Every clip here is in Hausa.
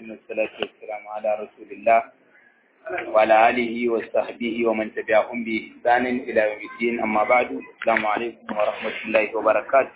ثم الصلاة والسلام على رسول الله وعلى آله وصحبه ومن تبعهم بإحسان إلى يوم الدين أما بعد السلام عليكم ورحمة الله وبركاته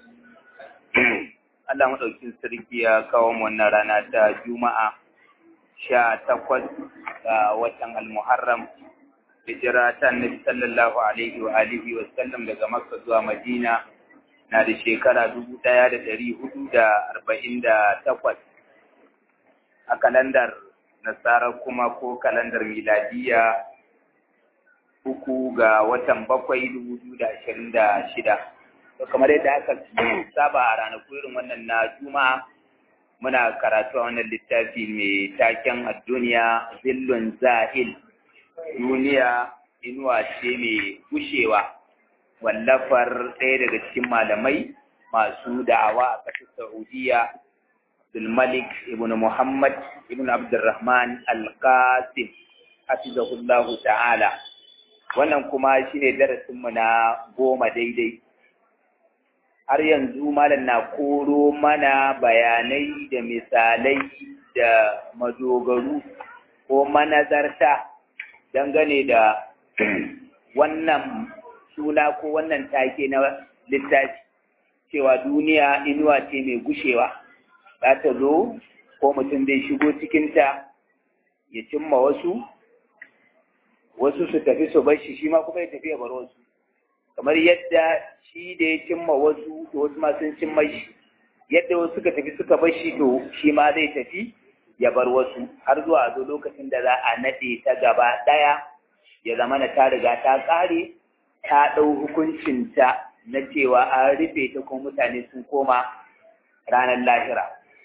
Allah maɗaukin sarki ya kawo mu wannan rana ta Juma'a sha takwas ga watan Al-Muharram hijira ta Annabi sallallahu alaihi wa alihi wa sallam daga Makka zuwa Madina na da shekara dubu ɗaya da ɗari hudu da arba'in da takwas a kalandar nasara kuma ko kalandar miladiya uku ga watan bakwai dubu biyu da ashirin da shida to kamar yadda aka saba a ranaku irin wannan na juma'a muna karatu a wannan littafi mai taken a duniya zillun zahil duniya inuwa ce mai gushewa wallafar ɗaya daga cikin malamai masu da'awa a ƙasar Saudiya Abdulmalik ibn Muhammad ibn Abdulrahman Al-Qasim hafizahullahu ta'ala wannan kuma shine darasinmu na goma daidai har yanzu malam na koro mana bayanai da misalai da madogaru ko manazarta dangane da wannan suna ko wannan take na littafi cewa duniya inuwa ce mai gushewa za ta zo ko mutum zai shigo cikinta ya cimma wasu wasu su tafi su bar shi shi ma kuma ya tafi ya bar wasu kamar yadda shi da ya cimma wasu to wasu ma sun cimma shi yadda wasu suka tafi suka bar shi to shi ma zai tafi ya bar wasu har zuwa zo lokacin da za a naɗe ta gaba ɗaya ya zama na ta riga ta ƙare ta ɗau hukuncinta na cewa an rufe ta kuma mutane sun koma ranar lahira.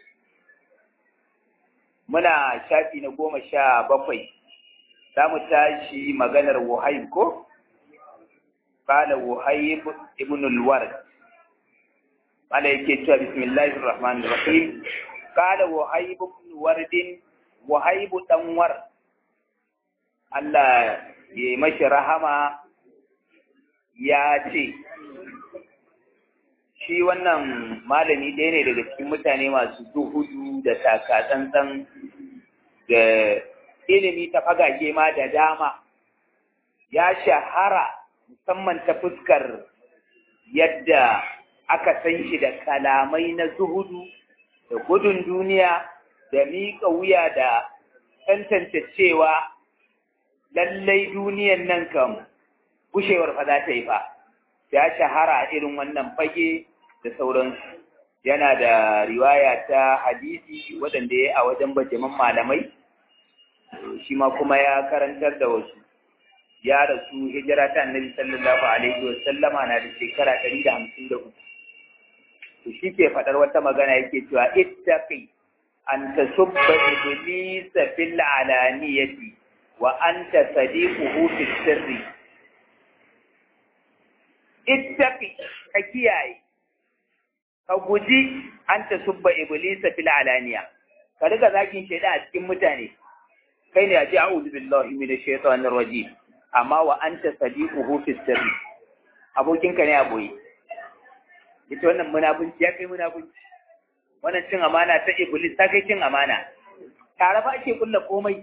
Muna shafi na goma sha bakwai, za mu tashi maganar Wuhaib ko? Kala Wuhaib ibn al-Ward. Mala yake cewa bismillahir rahmanir rahim. Kala Wuhaib ibn Wardin, Wuhaib dan Ward. Allah ya yi mashi rahama ya ce, Shi wannan malami ɗaya ne daga cikin mutane masu duhudu da takatsantsan da ilimi ta fagage ma da dama, ya shahara musamman ta fuskar yadda aka san shi da kalamai na zuhudu da gudun duniya da miƙa wuya da tantance cewa lallai duniyan nan kam gushewar fa za ta yi fa ya shahara irin wannan fage da sauransu yana da riwaya ta hadisi waɗanda ya a wajen bajaman malamai shi ma kuma ya karantar da wasu ya rasu hijira ta annabi sallallahu alaihi wa sallama na da shekara ɗari da hamsin da uku to shi ke faɗar wata magana yake cewa ittaqi an tasubba iblisa fil alaniyati wa anta sadiquhu fi sirri ittaqi ka kiyaye ka guji an tasubba iblisa fil alaniya ka riga zakin shaida a cikin mutane kai ne a ji a'udhu billahi minash shaitanir rajim amma wa anta sadiquhu fi sirri abokinka ne a boye ita wannan munafunci ya kai munafunci wannan cin amana ta iblis ta kai cin amana tare fa ake kulla komai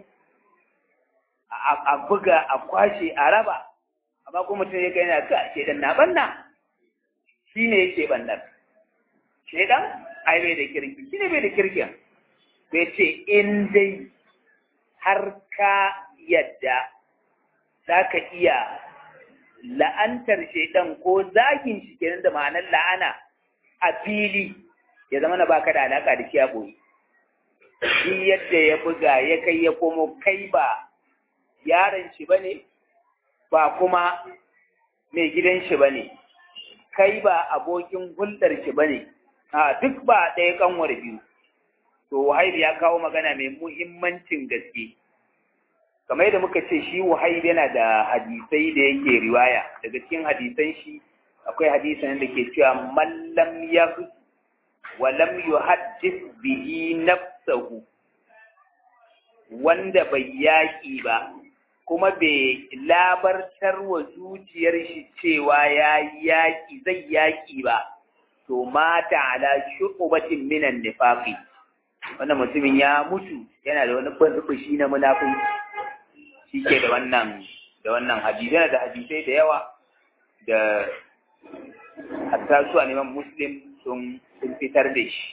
a buga a kwashe a raba amma kuma mutum ya kai na ka shedan na banna shi ne yake bannar shedan ai bai da kirki shi ne bai da kirkin bai ce in dai har ka yadda za ka iya la'antar shedan ko zagin shi kenan da ma'anar la'ana a fili ya zama na baka da alaka da shi a boye shi yadda ya buga ya kai ya komo kai ba yaron shi bane ba kuma mai gidan shi bane kai ba abokin hulɗar shi bane a duk ba ɗaya kanwar biyu to wahaibu ya kawo magana mai muhimmancin gaske kamar yadda muka ce shi wahaibu yana da hadisai da yake riwaya daga cikin hadisan shi akwai hadisan da ke cewa mallam ya wa lam yuhaddis bihi nafsahu wanda bai yaƙi ba kuma bai labartar wa zuciyar shi cewa ya yaƙi zai yaƙi ba to mata ala shu'batin minan nifaqi wannan mutumin ya mutu yana da wani banzubushi na munafunci shi ke da wannan da wannan hadisai da hadisai da yawa da hatta su a neman muslim sun fitar da shi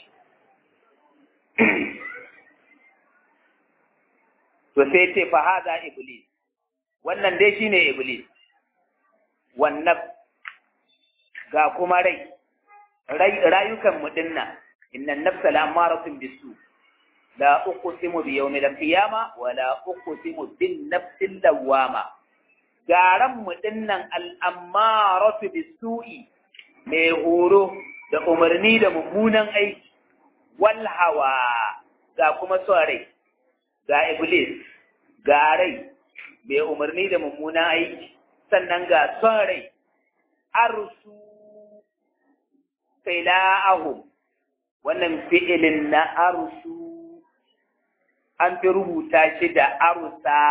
to sai ce fa haza iblis wannan dai shine iblis wannan ga kuma rai rayukan mu dinnan inna nafsa la amaratun bisu la uqsimu bi yawmil qiyama wa la uqsimu bin nafsil lawama garan mu dinnan al amaratu bisu'i mai horo da umarni da mummunan aiki wal hawa ga kuma son rai ga iblis ga rai mai umarni da mummunan aiki sannan ga son rai arsu fila'ahum wannan fi'ilin na arsu an fi rubuta shi da arusa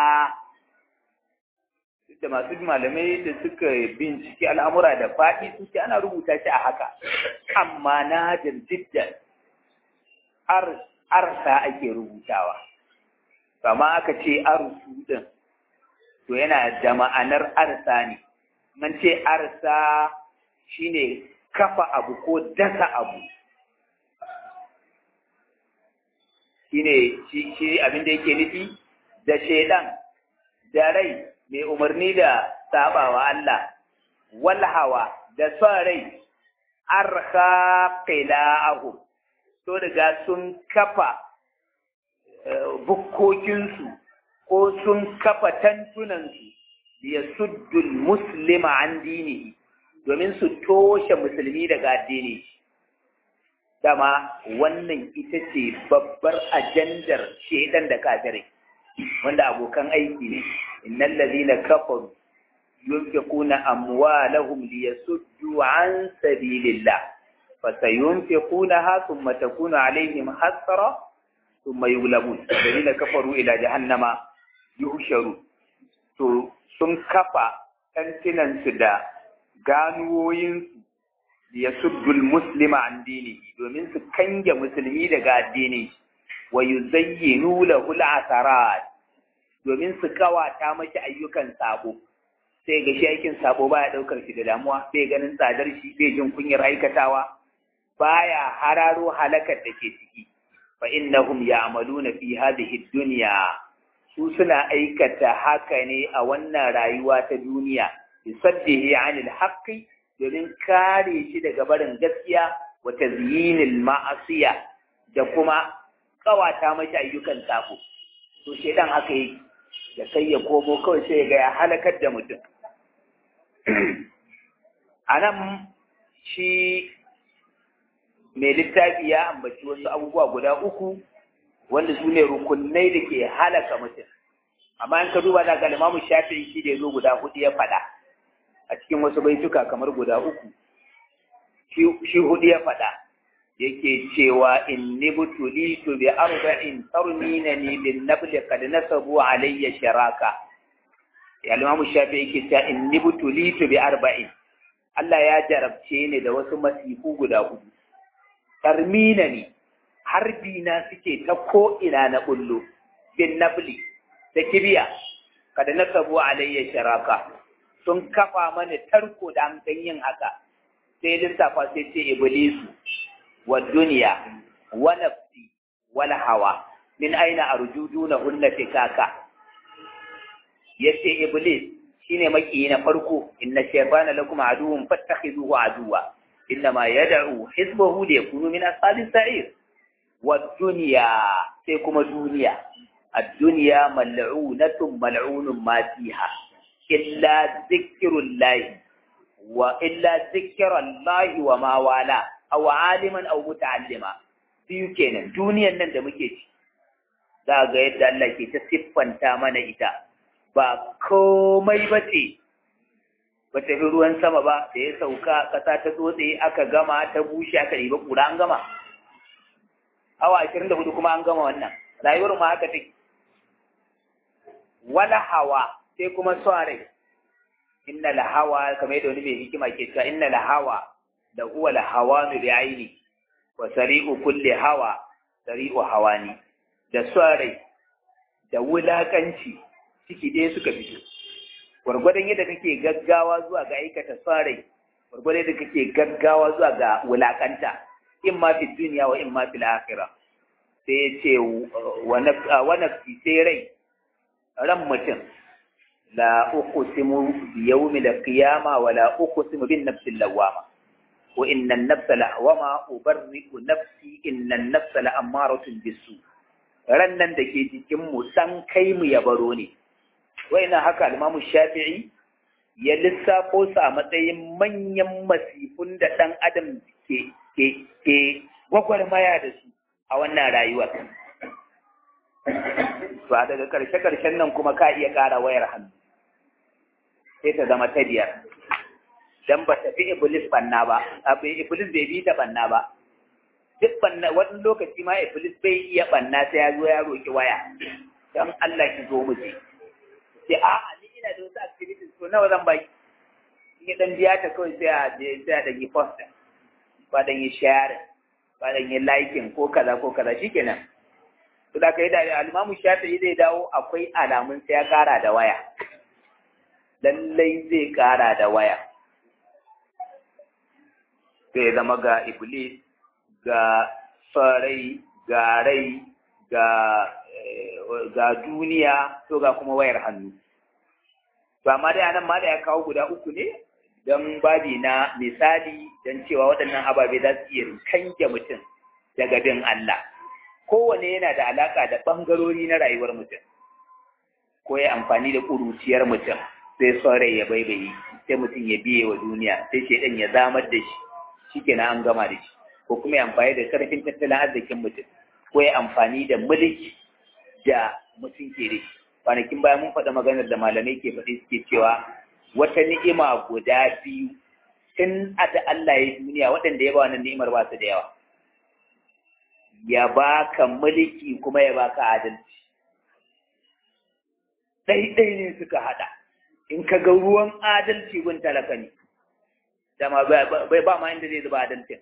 da masu malamai da suka bincike al'amura da faɗi suke ana rubuta shi a haka amma na jiddan arsa ake rubutawa kama aka ce arsu din to yana da ma'anar arsa ne man ce arsa shine kafa abu ko dasa abu shine shi shi abin da yake nufi da shedan da rai mai umarni da sabawa Allah wal hawa da son rai arha qila'ahu to daga sun kafa bukkokinsu ko sun kafa tantunansu ya suddul muslima an dinihi domin su toshe musulmi daga addini dama wannan ita ce babbar ajandar shedan da kafirai wanda abokan aiki ne innal ladina kafaru yunfiquna amwalahum liyasuddu an sabilillah fasayunfiqunaha thumma takunu alaihim hasra thumma yughlabun alladhina kafaru ila jahannama yuhsharu to sun kafa tantinansu da ganuwoyinsu ya suddul muslima an dini domin su kange musulmi daga addini wa yuzayyinu lahu al-asarat domin su kawata mashi ayyukan sabo sai ga shi aikin sabo baya daukar shi da damuwa bai ganin tsadar shi bai jin kunyar aikatawa baya hararo halakar da ke ciki fa innahum ya'maluna fi hadhihi dunya su suna aikata haka ne a wannan rayuwa ta duniya bisaddihi anil haqqi domin kare shi daga barin gaskiya wa tazyinil ma'asiya da kuma kawata mashi ayyukan sabo to shedan haka yake da kai ya komo kawai sai ga ya halakar da mutum anan shi mai littafi ya ambaci wasu abubuwa guda uku wanda su ne rukunai da ke halaka mutum amma in ka duba da ga limamu shafi'i shi da ya zo guda hudu ya faɗa a cikin wasu baituka kamar guda uku shi hudu ya faɗa yake cewa in ni butulitu bi arba'in tarmina ni bin nabli kad nasabu alayya sharaka ya limamu shafi'i yake cewa in ni butulitu bi arba'in Allah ya jarabce ni da wasu masifu guda hudu tarmina ni harbi na suke ta ko ina na bullo bin nabli da kibiya kada nasabu alayya sharaka sun kafa mana tarko da an yin haka sai lissafa sai ce iblisu wa duniya wa nafsi wal hawa min aina arjuduna hunna fikaka yace iblis shine makiyi na farko inna shaytana lakum aduwwun fattakhidhuhu aduwwa innama yad'u hizbahu liyakunu min ashabis sa'ir wa dunya sai kuma duniya ad-dunya mal'unatun mal'unun ma fiha illa zikirullahi wa illa zikirallahi wa ma wala aw aliman aw muta'allima biyu kenan duniyan nan da muke ci za ga yadda Allah ke ta siffanta mana ita ba komai ba ce ba ta fi ruwan sama ba da ya sauka ƙasa ta tsotse aka gama ta bushe aka ɗiba ƙura an gama awa ashirin da hudu kuma an gama wannan rayuwar ma haka take wala hawa sai kuma son inna la hawa kamar yadda wani mai hikima ke cewa inna la hawa da huwa la hawa bi aini wa sari'u kulli hawa sari'u hawani da rai da wulakanci ciki ɗaya suka fito gwargwadon yadda kake gaggawa zuwa ga aikata rai gwargwadon yadda kake gaggawa zuwa ga wulakanta in ma fi duniya wa in ma fi akhira sai ya ce wa nafsi sai rai ran mutum la uqsimu bi yawmi al-qiyama wa la uqsimu bin nafsi lawama wa inna an-nafsa lawama ubarri'u nafsi inna an-nafsa la'amaratun bisu ran nan da ke jikin mu san kai mu ya baro ne ina haka al-Imam Shafi'i ya lissafo su a matsayin manyan masifun da ɗan adam ke ke ke gwagwarmaya da su a wannan rayuwar ba daga karshe-karshen nan kuma ka iya ƙara wayar hannu sai ta zama ta biyar dan ba ta fi iblis banna ba abin iblis bai bi ta banna ba duk banna wani lokaci ma iblis bai iya banna sai ya zo ya roki waya dan Allah ki zo mu je sai a a ni ina da wasu activities to nawa zan baki ni dan biya ta kawai sai a je sai a dage post ba dan yi share ba dan yi liking ko kaza ko kaza shikenan to da kai da al-Imam Shafi'i zai dawo akwai alamun sai ya kara da waya lallai zai kara da waya sai zama ga iblis ga sarai ga rai ga ga duniya to ga kuma wayar hannu to amma dai anan ma da ya kawo guda uku ne don babi na misali don cewa waɗannan ababe za su iya kange mutum daga bin Allah kowane yana da alaka da ɓangarori na rayuwar mutum ko ya amfani da ƙuruciyar mutum sai son rai ya baibayi sai mutum ya biye wa duniya sai shaidan ya zamar da shi shikenan an gama da shi ko kuma ya amfani da karfin tattalin arzikin mutum ko ya amfani da mulki da mutum ke da shi kwanakin bayan mun faɗa maganar da malamai ke faɗi suke cewa wata ni'ima guda biyu tun da Allah ya duniya waɗanda ya ba wannan ni'imar ba su da yawa ya baka mulki kuma ya baka adalci ɗaiɗai ne suka haɗa in ka ga ruwan adalci gun talaka ne dama bai ba ma inda zai zuba adalcin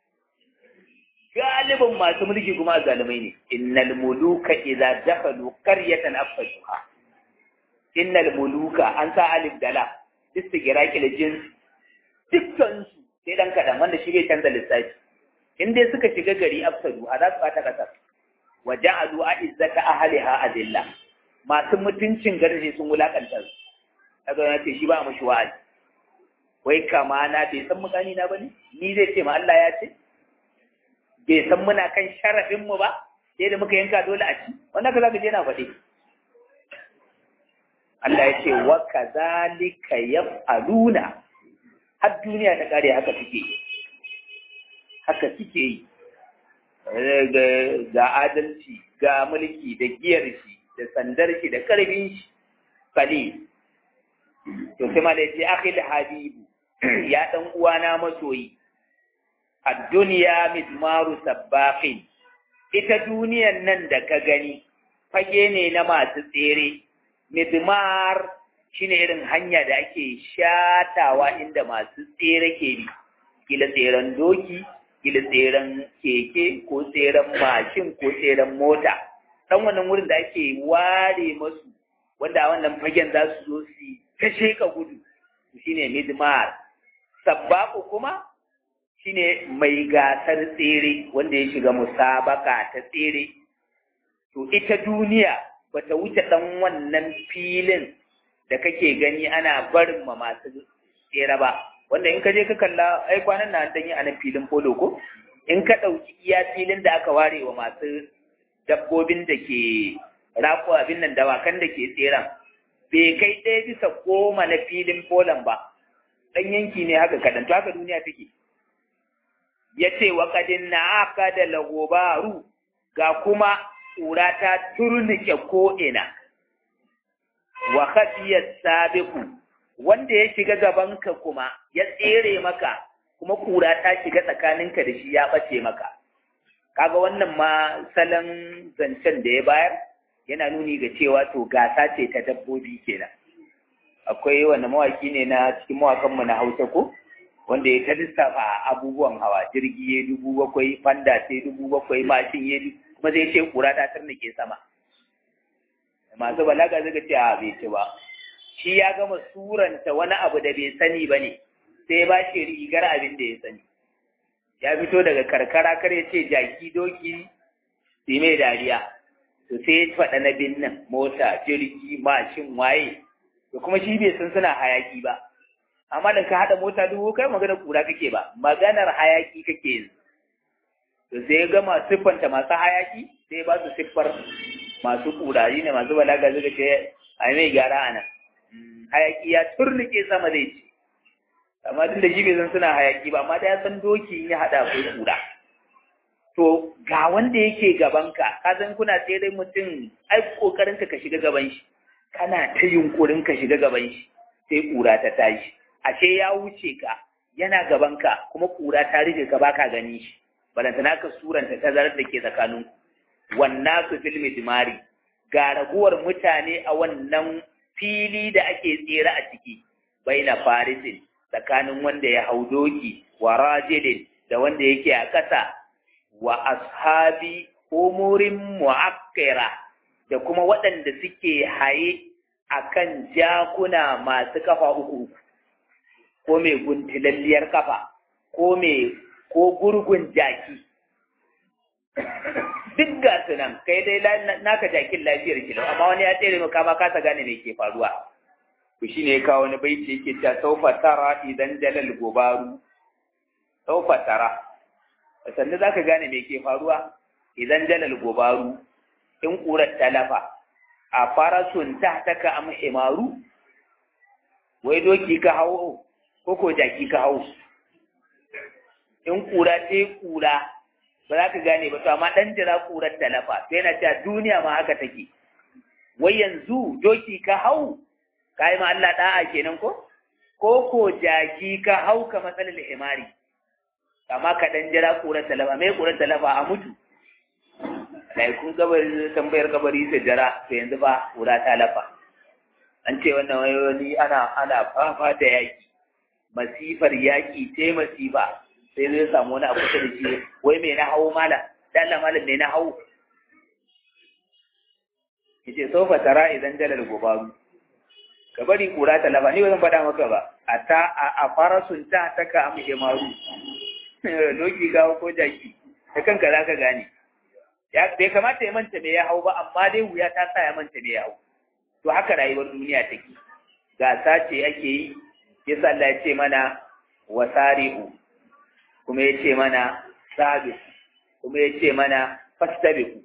galibin masu mulki kuma zalimai ne innal muluka idza dakhalu qaryatan afshuha innal muluka an sa alif dala istigraqi da jins dukkan su sai dan kadan wanda shi bai canza lissafi in dai suka shiga gari afsadu a za su bata kasar wa ja'alu a'izzata ahliha adilla masu mutuncin garin sun wulakanta su kaga ya ce shi ba mushi wa'azi wai kama na bai san mutane na bane ni zai ce ma Allah ya ce bai san muna kan sharafin mu ba sai da muka yanka dole a ci wannan ka zaka je na faɗi Allah ya ce wa kazalika yaf'aluna har duniya ta kare haka suke haka suke yi ga adalci ga mulki da giyar shi da sandar shi da karfin shi kali to sai ma da yace akhil habibu ya dan uwana masoyi ad-dunya mizmaru sabbaqin ita duniyan nan da ka gani fage ne na masu tsere mizmar shine irin hanya da ake shatawa inda masu tsere ke bi kila tseren doki kila tseren keke ko tseren mashin ko tseren mota dan wannan wurin da ake ware masu wanda a wannan fagen za su zo su ta sheka gudu shine midmar sabbaku kuma shine mai gasar tsere wanda ya shiga musabaka ta tsere to ita duniya bata wuce dan wannan filin da kake gani ana barin ma masu tsere ba wanda in ka je ka kalla ai kwanan nan dan yi a nan filin polo ko in ka ɗauki iya filin da aka ware wa masu dabbobin da ke rako abin nan dawakan da ke tseren bai kai ɗaya bisa goma na filin polon ba ɗan yanki ne haka kaɗan to haka duniya take ya ce wa kadin na aka da lagobaru ga kuma ƙura ta turnike ko'ina wa khafiyar sabiku wanda ya shiga gabanka kuma ya tsere maka kuma kura ta shiga tsakaninka da shi ya ɓace maka kaga wannan ma salon zancen da ya bayar yana nuni ga cewa to gasa ce ta dabbobi kenan akwai wanda mawaki ne na cikin mawakanmu na hausa ko wanda ya ta lissafa abubuwan hawa jirgi ya dubu bakwai fanda ce dubu bakwai mashin ya kuma zai ce kura ta tarnake sama masu balaga suka ce a bai ci ba shi ya gama suranta wani abu da bai sani ba ne sai ba shi rigar abin da ya sani ya fito daga karkara kar ya ce jaki doki sai mai dariya to sai ya faɗa na binnan mota jirgi mashin waye to kuma shi bai san suna hayaki ba amma da ka haɗa mota dubu kai magana kura kake ba maganar hayaki kake yanzu to sai ya gama siffanta masu hayaki sai ba su siffar masu kurayi ne masu balaga suka ce a mai gyara a nan hayaki ya turnike sama zai ce amma tun da shi bai san suna hayaki ba amma da ya san doki ya haɗa akwai kura to ga wanda yake gabanka ka san kuna sai dai mutum ai kokarin ka shiga gaban shi kana ta yunkurin ka shiga gaban shi sai kura ta tashi ashe ya wuce ka yana gabanka kuma kura ta rike ka baka gani shi balantana ka suranta tazarar da ke tsakanin wannan su filmi dimari ga raguwar mutane a wannan fili da ake tsere a ciki bai na farisin tsakanin wanda ya hau doki wa rajilin da wanda yake a ƙasa wa ashabi umurin mu'akkira da kuma waɗanda suke haye akan jakuna masu kafa uku ko mai guntilalliyar kafa ko mai ko gurgun jaki duk ga su nan kai dai naka jakin lafiyar kilo amma wani ya tsere maka ma kasa gane me ke faruwa to shine ya kawo wani baiti yake ta saufa tara idan jalal gobaru saufa tara sannan zaka gane me ke faruwa idan jalal gobaru in kurar talafa a farasun ta taka am himaru wai doki ka hawo ko ko jaki ka hawo in kura ce kura ba za ka gane ba to amma dan jira kurar talafa to yana cewa duniya ma haka take wai yanzu doki ka hau kai ma Allah da'a kenan ko ko ko jaki ka hau ka matsalar himari amma ka dan jira kurar talafa mai kurar talafa a mutu dai kun kabari tambayar kabari sai jira to yanzu ba kura ta lafa an ce wannan wani ana ana fafa da yaki masifar yaki ce masifa sai zai samu wani abu da shi wai me na hawo malam dan Allah malam me na hawo yace sofa tara idan jalal gobaru ka bari kura ta lafa ni ba zan faɗa maka ba a ta a farasun ta taka am maru doki gawo ko jaki da kanka za ka gane ya bai kamata ya manta me ya hau ba amma dai wuya ta sa ya manta me ya hau to haka rayuwar duniya take gasa ce ake yi yasa Allah ya ce mana wasari'u kuma ya ce mana sabis kuma ya ce mana fastabiku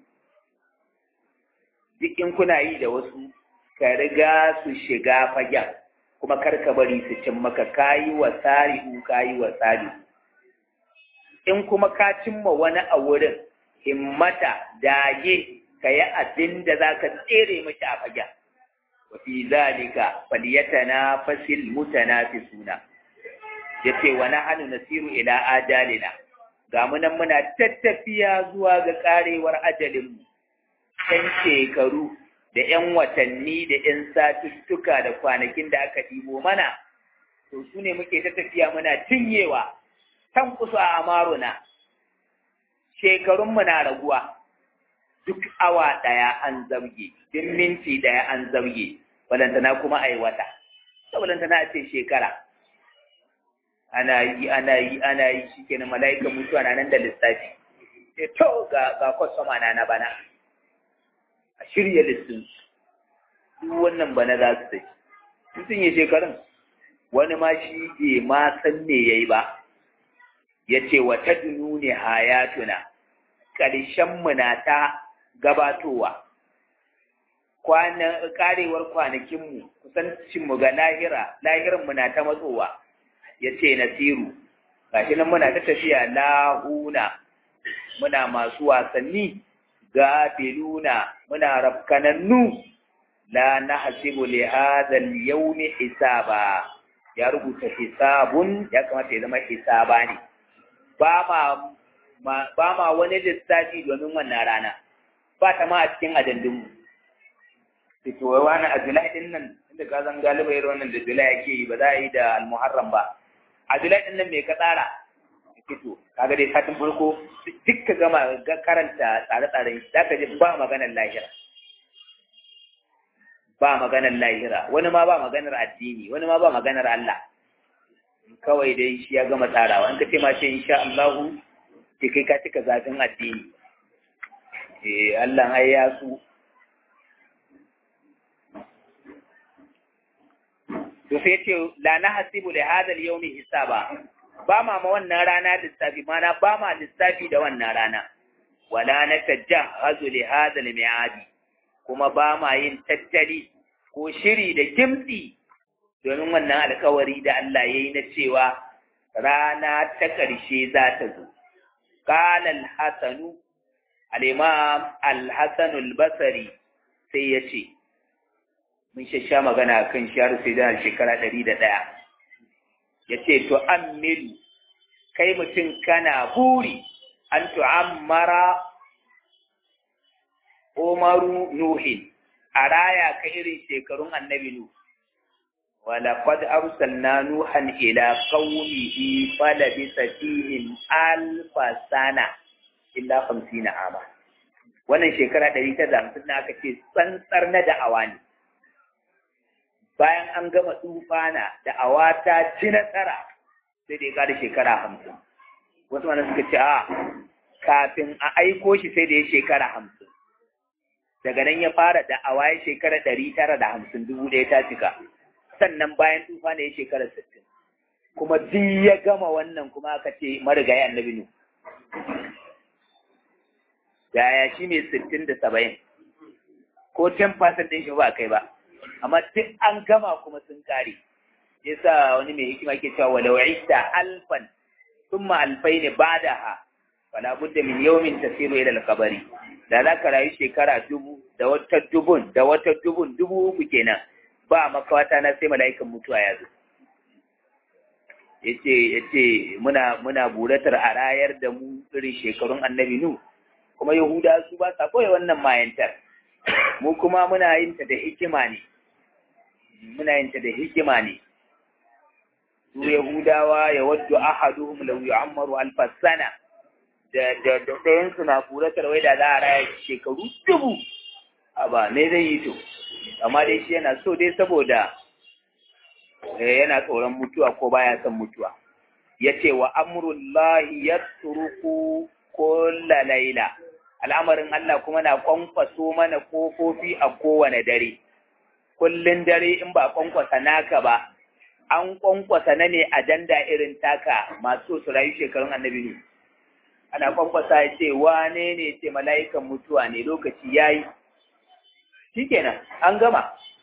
duk in kuna yi da wasu ka riga su shiga fagen kuma kar ka bari su cin maka kayi wa sari'u kayi wa sabi in kuma ka cimma wani a wurin himmata dage ka yi abin da za ka tsere mashi a fagen wa fi zalika falyatanafasil mutanafisuna yace wa nahnu nasiru ila ajalina ga mu nan muna tattafiya zuwa ga karewar ajalin mu ɗan shekaru da ƴan watanni da ƴan satuttuka da kwanakin da aka ɗibo mana to su ne muke tattafiya muna cinyewa tan kusa a amaruna shekarun mu na raguwa duk awa ɗaya an zabge duk minti ɗaya an zabge balantana kuma a yi wata balantana a ce shekara ana yi ana yi ana yi shi kenan mala'ikan mutuwa na nan da lissafi sai to ga ga kwastoma na na bana a shirya listin duk wannan bana za su tafi mutum ya shekarun wani ma shi bai ma san me yayi ba ya ce wa ta dunu ne hayatuna ƙarshen mu na ta gabatowa kwanan karewar kwanakinmu kusancinmu ga lahira lahiranmu na ta matsowa ya ce nasiru gashi nan muna ta tafiya lahuna muna masu wasanni gafiluna muna rafkanannu la nahsibu li hadha al-yawm hisaba ya rubuta hisabun ya kamata ya zama hisaba ne ba ma ba ma wani lissafi domin wannan rana ba ta ma a cikin ajandunmu to wai wani a julai din nan inda ka zan galiba irin wannan da julai yake yi ba za a yi da almuharram ba a julai din nan me ka tsara fito kaga dai satin farko duk ka gama ga karanta tsare-tsaren za ka ji ba maganar lahira ba maganar lahira wani ma ba maganar addini wani ma ba maganar Allah kawai dai shi ya gama tsarawa in ka ce ma ce insha Allahu ke kai ka cika zafin addini eh Allah ai ya su to sai ce la nahsibu li hadha al-yawm hisaba ba ma ma wannan rana lissafi mana ba ma lissafi da wannan rana wala natajahhazu li hadha al-mi'adi kuma ba ma yin tattali ko shiri da kimtsi domin wannan alkawari da Allah ya yi na cewa rana ta ƙarshe za ta zo. Ƙala al-Hassanu, al-Imam al-Hassanu al-Basari sai ya ce, Mun shasha magana kan shiyar sai da shekara ɗari da ɗaya. Ya ce, To, an milu, kai mutum kana buri, an tu'ammara Umaru Nuhin, a raya ka irin shekarun annabi Nuh. ولقد أرسلنا نوحا إلى قومه فلبث فيهم ألف سنة إلا خمسين عاما wannan shekara ɗari ta hamsin na aka ce tsantsar na da'awa ne bayan an gama tsufana da'awa ta ci nasara sai da ya ƙara shekara hamsin wasu mana suka ce a kafin a aiko shi sai da ya shekara hamsin daga nan ya fara da'awa ya shekara ɗari tara da hamsin dubu ɗaya ta cika sannan bayan tufa ne ya shekara sittin kuma duk ya gama wannan kuma aka ce marigayi annabi nu yaya shi ne sittin da saba'in ko ten percent ɗin shi ba kai ba amma duk an gama kuma sun ƙare yasa wani mai hikima ke cewa walau ista alfan thumma alfaini ba'daha fala budda min yawmin tasiru ila al-qabri da za ka rayu shekara dubu da wata dubun da wata dubun dubu uku kenan ba makawata na sai mala'ikan mutuwa ya zo yace yace muna muna buratar a rayar da mu irin shekarun annabi nu kuma yahuda su ba sa koyi wannan mayantar mu kuma muna yin ta da hikima ne muna yin ta da hikima ne su yahudawa ya waddu ahaduhum law yu'ammaru alf sana da da da ɗayan su na buratar wai da za a raya shekaru dubu a ba me zai yi to amma dai shi yana so dai saboda yana tsoron mutuwa ko baya son mutuwa ya ce wa amurullahi ya turuku kulla laila al'amarin Allah kuma na kwankwaso mana kofofi a kowane dare kullun dare in ba kwankwasa naka ba an kwankwasa na ne ajanda irin taka masu su rayu shekarun annabi ne ana kwankwasa ya ce wane ne ce mala'ikan mutuwa ne lokaci yayi shikenan an gama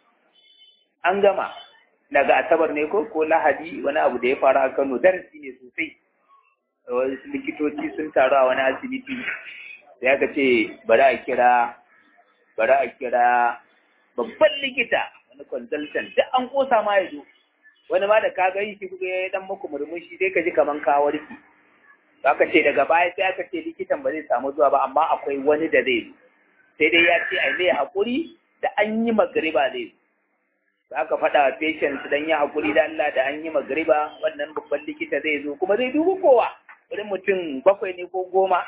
an gama daga asabar ne ko ko lahadi wani abu da ya faru a Kano darasi ne sosai wasu likitoci sun taru a wani asibiti sai aka ce bari a kira bari a kira babban likita wani consultant duk an kosa ma ya zo wani ma da ka ga shi kuka ya dan muku murmushi dai ka ji kaman ka warke aka ce daga baya sai aka ce likitan ba zai samu zuwa ba amma akwai wani da zai zo sai dai ya ce ai zai haƙuri da an yi magariba zai zo za ka faɗa wa patient dan yi haƙuri da Allah da an yi magariba wannan babban likita zai zo kuma zai dubi kowa irin mutum bakwai ne ko goma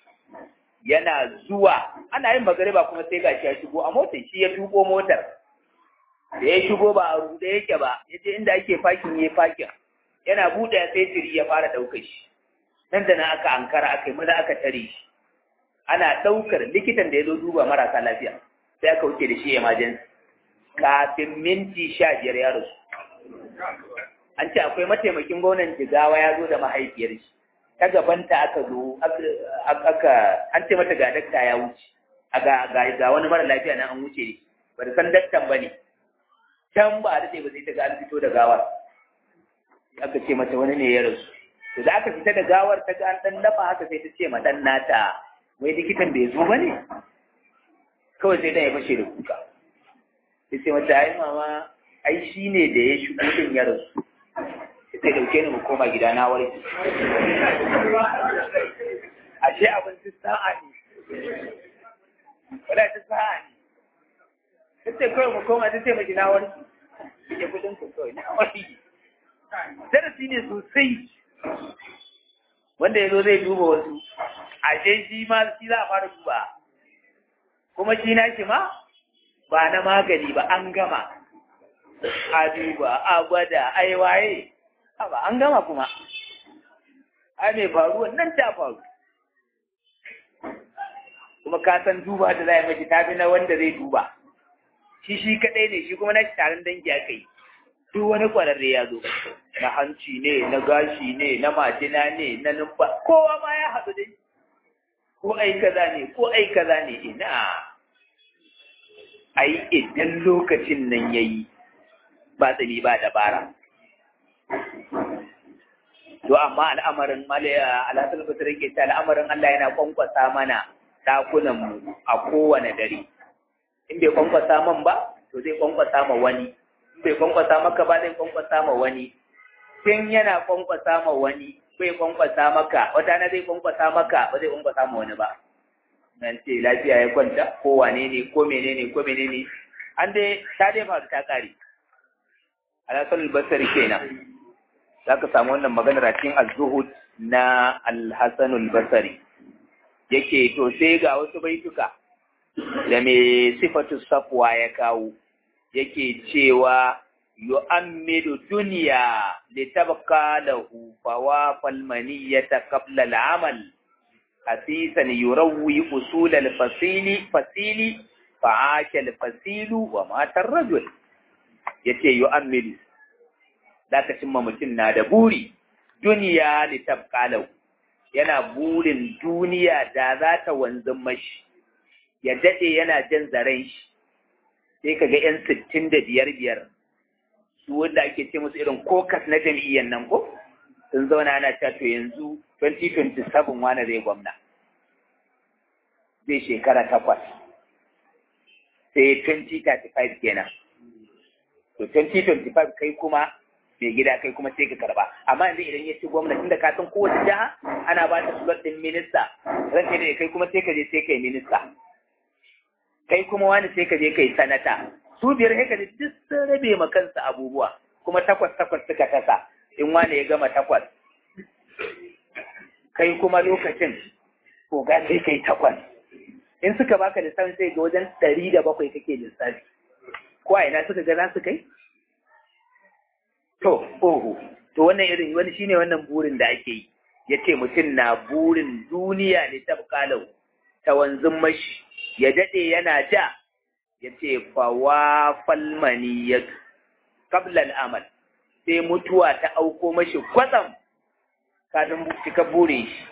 yana zuwa ana yin magariba kuma sai gashi ya shigo a motar shi ya tuko motar da ya shigo ba a rude yake ba ya je inda ake fakin ya fakin yana buɗe sai jiri ya fara ɗaukar shi nan da nan aka ankara aka yi maza aka tare shi ana ɗaukar likitan da ya zo duba marasa lafiya sai aka wuce da shi emergency kafin minti sha biyar ya rasu. An ce akwai mataimakin gwamnan jigawa ya zo da mahaifiyar shi, ta gabanta aka zo, aka an ce mata ga dakta ya wuce, ga wani mara lafiya na an wuce ne, ba da san daktan ba ne, can ba a daɗe ba sai ta ga an fito da gawar. Aka ce mata wani ne ya rasu. To da aka fita da gawar ta ga an ɗan lafa haka sai ta ce ma ɗan nata, wai likitan bai zo ba ne? Kawai sai ɗan ya fashe da kuka. sai ce mata ai mama ai shi ne da ya shigo din ya rasu sai dauke ni mu koma gida na warke ashe abin ta sa'a ne wala ta sa'a ne sai kawai mu koma ta ce mai gida warke ya kudin ku kawai na warke darasi ne sosai wanda ya zo zai duba wasu ashe shi ma shi za a fara duba kuma shi na shi ma ba na magani ba an gama a duba a gwada ai waye ba an gama kuma ai mai faruwa nan ta faru kuma ka san duba da za a yi mashi tafi na wanda zai duba shi shi kadai ne shi kuma na shi taron dangi aka yi duk wani kwararre ya zo na hanci ne na gashi ne na majina ne na numfa kowa ma ya haɗu dai ko ai kaza ne ko ai kaza ne ina ai idan lokacin nan yayi ba tsini ba dabara to amma al'amarin malaya alhassan basir ke ta al'amarin Allah yana kwankwasa mana dakunan mu a kowane dare in bai kwankwasa man ba to zai kwankwasa ma wani in bai kwankwasa maka ba zai kwankwasa ma wani tun yana kwankwasa ma wani bai kwankwasa maka wata na zai kwankwasa maka ba zai kwankwasa ma wani ba nan ce lafiya ya kwanta ko wane ne ko menene ko menene an dai ta dai faru ta kare alhassan basir kenan za ka samu wannan maganar a cikin az-zuhud na al-hasan al-basri yake to sai ga wasu baituka da mai sifatu safwa ya kawo yake cewa yu'ammidu dunya litabqa lahu fawafal maniyata qabla al-amal hasisan yurawwi usul al-fasili fasili fa'asha al-fasilu wa mata ar-rajul yace yu'ammidu zaka cimma mutum na da buri duniya litabqa lahu yana burin duniya da za ta wanzan mashi ya daɗe yana jan zaren shi sai ka ga 'yan sittin da biyar biyar su wanda ake ce musu irin kokas na jam'iyyar nan ko sun zauna ana cewa to yanzu 2027 wani zai gwamna zai shekara takwas sai 2035 kenan to 2025 kai kuma mai gida kai kuma sai ka karba amma yanzu idan ya ci gwamnati da ka san kowace jiha ana ba ta slot din minista ranke da kai kuma sai ka je sai kai minista kai kuma wani sai ka je kai sanata su biyar sai ka je duk sun rabe ma kansu abubuwa kuma takwas takwas suka tasa in wani ya gama takwas kai kuma lokacin ko ga sai kai takwas in suka baka lissafi sai ga wajen ɗari da bakwai kake lissafi ko a ina suka ga za su kai To, oho, to wannan irin wani shine wannan burin da ake yi, ya ce mutum na burin duniya ne ta bukalau, ta wanzun mashi, ya daɗe yana ja, ya ce fawa falmani ya kablal amal, sai mutuwa ta auko mashi kwatsam kafin cika burin shi.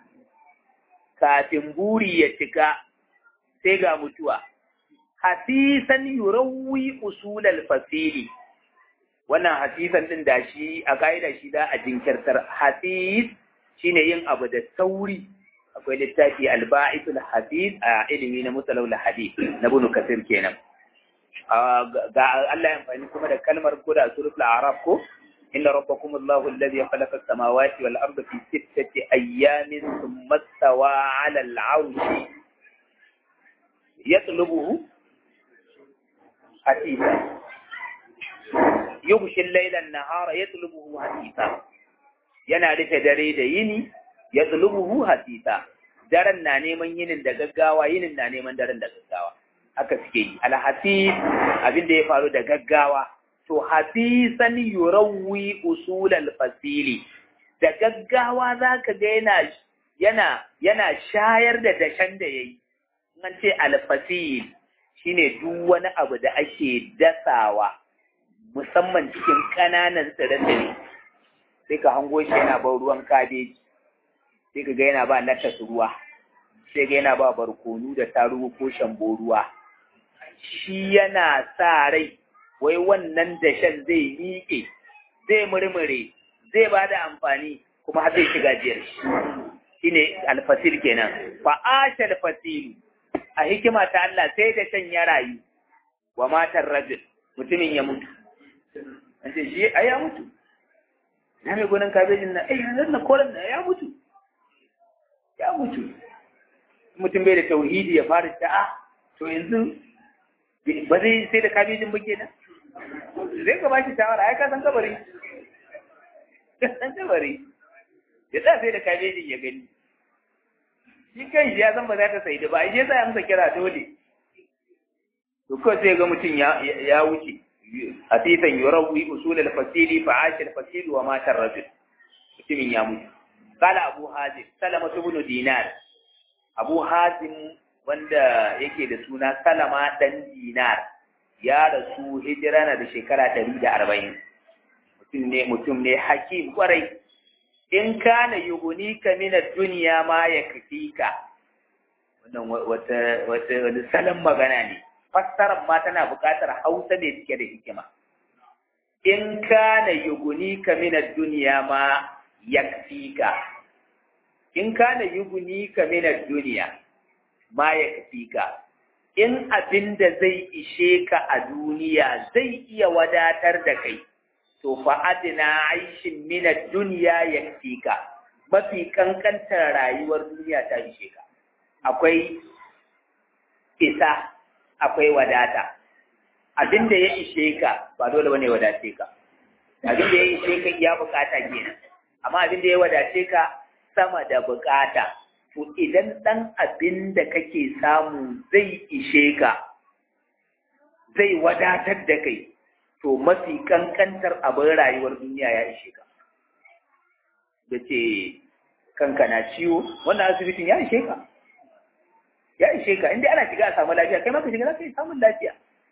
Kafin buri ya cika, sai ga mutuwa. Hasisan yurawi usulal fasili. wannan hasisan din da shi a ka'ida shi da a jinkirtar hasis shine yin abu da sauri akwai littafi alba'isul hasis a ilimi na musalawul hadith na bunu kasir kenan ga Allah ya amfani kuma da kalmar koda suratul a'raf ko inna rabbakum allahu alladhi khalaqa as-samawati wal arda fi sittati ayyamin thumma stawa 'ala al-'arshi yatlubuhu hasisan yughshil laylan nahara yatlubuhu hasisa yana rufe dare da yini yatlubuhu hasisa daren na neman yinin da gaggawa yinin na neman daren da gaggawa haka suke yi alhasis abin da ya faru da gaggawa to hasisan yurawwi usul alfasili da gaggawa zaka ga yana yana yana shayar da dashen da yayi an ce alfasil shine duk wani abu da ake dasawa musamman cikin ƙananan tsire-tsire sai ka hango shi yana ban ruwan kabeji sai ka ga yana ba latas ruwa sai ga yana ba barkonu da tarugu ko shambo ruwa shi yana sa rai wai wannan dashen zai miƙe zai murmure zai ba da amfani kuma har zai shiga jiyar shi shine alfasil kenan fa asha alfasilu a hikima ta Allah sai dashen ya rayu wa matar rajul mutumin ya mutu an ce shi ai ya mutu na mai gonan kabejin na ai yanzu na koren na ya mutu ya mutu mutum bai da tauhidi ya fara ta a to yanzu ba zai sai da kabejin ba kenan zai ka bashi shawara ai ka san kabari ka san kabari ya sa sai da kabejin ya gani shi kan shi ya san ba za ta sai da ba shi yasa ya amsa kira dole to ko sai ga mutum ya ya wuce hadisan yurawi usul al-fasili fa ash al-fasil wa mata ar-rajul mutumin ya mutu qala abu hazim salama ibn dinar abu hazim wanda yake da suna salama dan dinar ya rasu hijira na da shekara 140 mutum ne mutum ne hakim kwarai in kana yugunika min ad-dunya ma yakfika wannan wata wata wani salon magana ne fassarar ma tana buƙatar hausa ne cike da hikima in kana yugunika min ad-dunya ma yakfika in kana yugunika min ad-dunya ma yakfika in abinda zai ishe ka a duniya zai iya wadatar da kai to fa adina aishin min ad-dunya yakfika mafi kankantar rayuwar duniya ta ishe ka akwai isa akwai wadata abin da ya ishe ka ba dole bane wadace ka abin da ya ishe ka ya bukata kenan amma abin da ya wadace ka sama da bukata to idan dan abin da kake samu zai ishe ka zai wadatar da kai to mafi kankantar abin rayuwar duniya ya ishe ka da ce kanka na ciwo wannan asibitin ya ishe ka ya ishe ka inda ana shiga a samu lafiya kai maka shiga za ka yi samun lafiya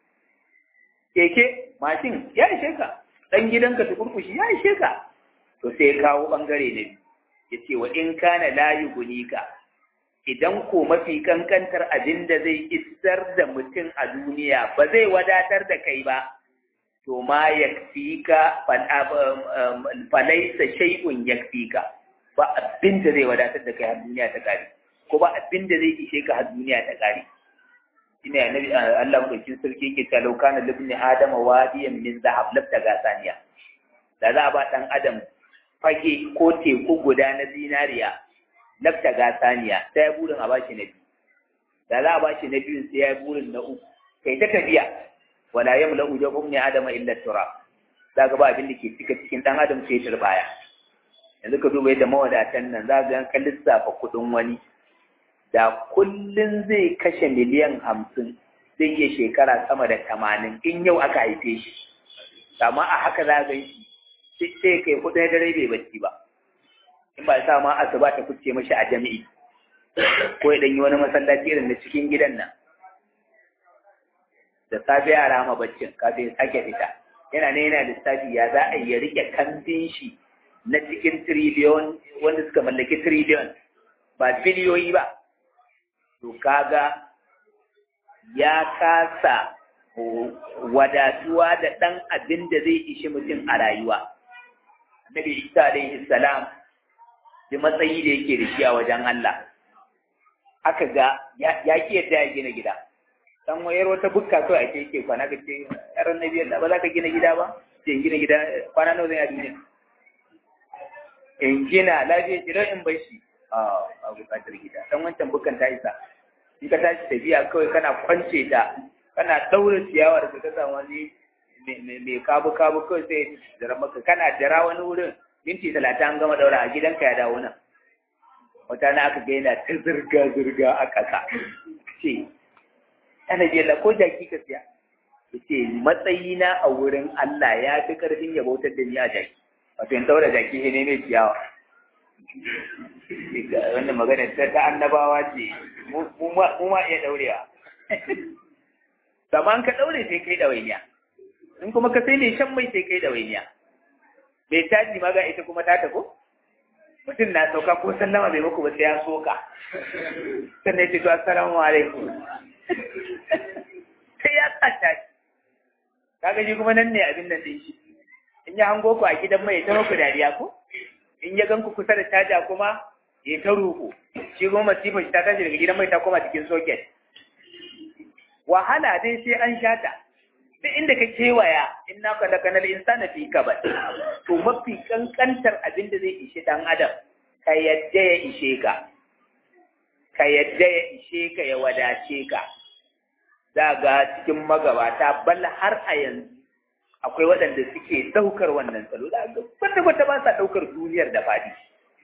keke mashin ya ishe ka ɗan gidanka tukurkushi ya ishe ka to sai ya kawo ɓangare na biyu ya ce wa in kana layu gunika idan ko mafi kankantar abin da zai isar da mutum a duniya ba zai wadatar da kai ba to ma yakfika falaisa shay'un yakfika ba abin da zai wadatar da kai a duniya ta kare ko ba abin da zai ishe ka har duniya ta kare ina ya nabi Allah madaukin sarki yake cewa law kana libni adama wadiyan min zahab labta ga saniya da za a ba dan adam fage ko teku guda na zinariya labta ga saniya sai ya burin a bashi na biyu da za a bashi na biyu sai ya burin na uku kai ta tafiya wala yamla ujabum ni adama illa turab za ga ba abin da ke cika cikin dan adam sai turbaya yanzu ka duba yadda mawadatan nan za ga kan lissafa kudin wani da kullum zai kashe miliyan hamsin zai iya shekara sama da tamanin in yau aka haife shi amma a haka za ga shi sai kai kuɗi na dare bai bacci ba in ba sa ma asuba ta kuce mashi a jami'i ko ya yi wani masallaci irin na cikin gidan nan da safe ya rama baccin kafin ya sake fita yana ne yana lissafi ya za a yi rike kambin shi na cikin triliyon wanda suka mallaki triliyon ba biliyoyi ba to kaga ya kasa wadatuwa da ɗan abin da zai ishi mutum a rayuwa. Annabi Isa alaihi salam da matsayi da yake da shi a wajen Allah. Aka ga ya ki yadda ya gina gida. Dan wayar wata bukka kawai ake yake kwana ka ce yaran Nabi Allah ba za ka gina gida ba? Ce gina gida kwana nawa zan yi a duniya? In gina lafiya ce don in bar shi. A bukatar gida. Dan wancan bukkan ta isa. in ka tashi tafiya kawai kana kwance ta kana daura ciyawar ka kasa wani mai kabu kabu kawai sai jira maka kana jira wani wurin minti talatin an gama daura a gidanka ya dawo nan wata na aka ga yana ta zirga zirga a ƙasa ce ana jela ko jaki ka siya ya ce matsayina a wurin Allah ya fi ƙarfin ya bautar da ni a jaki wato in daura jaki ne mai ciyawa wannan magana ta ta annabawa ce mu ma iya daurewa zaman ka daure sai kai dawainiya in kuma ka sai ne shan mai sai kai dawainiya mai caji ma ga ita kuma ta tafi mutum na sauka ko sallama bai muku ba sai ya soka sannan ce to assalamu alaikum sai ya sa caji kaga shi kuma nan ne abin nan din shi in ya hango ku a gidan mai ta muku dariya ko in ya gan ku kusa da caja kuma ya ta ruku shi kuma masifa shi ta tashi daga gidan mai ta koma cikin soket wahala dai sai an shata duk inda ka kewaya in na ka daga nal insana fi ka ba to mafi kankantar abin da zai ishe dan adam ka yadda ya ishe ka ka yadda ya ishe ka ya wadace ka za ga cikin magabata bal har a yanzu akwai waɗanda suke ɗaukar wannan salo da ga kwata kwata ba sa ɗaukar duniyar da faɗi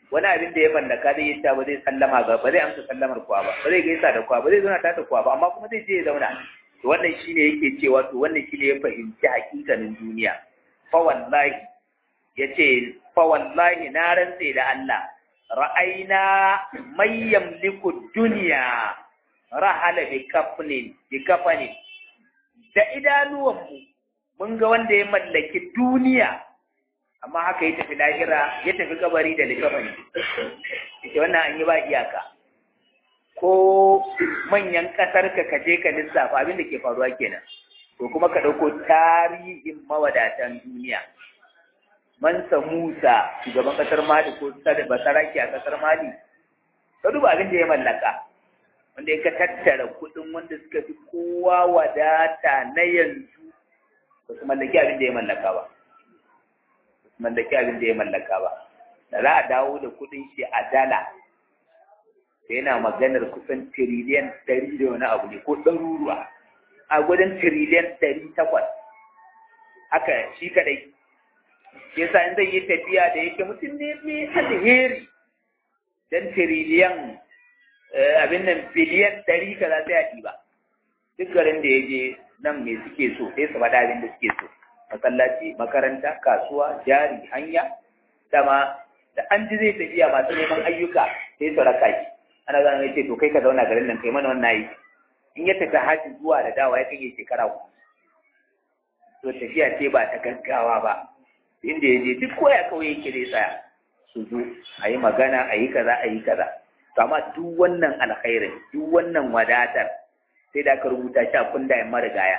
wani abin da ya mallaka zai yi ta ba zai sallama ga ba zai amsa sallamar kuwa ba ba zai gaisa da kuwa ba zai zauna tata kuwa ba amma kuma zai je ya zauna to wannan shine yake cewa to wannan shine ya fahimci hakikanin duniya fa wallahi yace fa wallahi na rantse da Allah ra'ayna may yamliku dunya rahala bi kafnin bi kafani da idanuwanmu mun ga wanda ya mallaki duniya amma haka ya tafi lahira ya tafi kabari da likafani ita wannan an yi ba iyaka ko manyan kasar ka kaje ka lissafa abin da ke faruwa kenan to kuma ka ɗauko tarihin mawadatan duniya mansa musa shugaban kasar mali ko basaraki a kasar mali ka duba abin da ya mallaka wanda ya ka tattara kuɗin wanda suka fi kowa wadata na yanzu ba su mallaki abin da ya mallaka ba mallaki abin da ya mallaka ba da za a dawo da kudin shi a dala da yana maganar kusan tiriliyan ɗari da wani abu ne ko ɗaruruwa a gudun tiriliyan ɗari takwas haka shi kadai shi yasa in zai yi tafiya da yake mutum ne mai alheri dan tiriliyan abin nan biliyan ɗari kaza sai a ɗiba duk garin da ya je nan me suke so sai su faɗa abin da suke so masallaci makaranta kasuwa jari hanya dama da an ji zai tafiya masu neman ayyuka sai su raka shi ana zana mai ce to kai ka zauna garin nan kai mana wannan aiki in ya tafi haji zuwa da dawa ya kan yi shekara ku to tafiya ce ba ta gaggawa ba inda ya je duk koya kawai yake zai tsaya su zo a yi magana a yi kaza a yi kaza amma duk wannan alkhairin duk wannan wadatar sai da aka rubuta shi a kundayen marigaya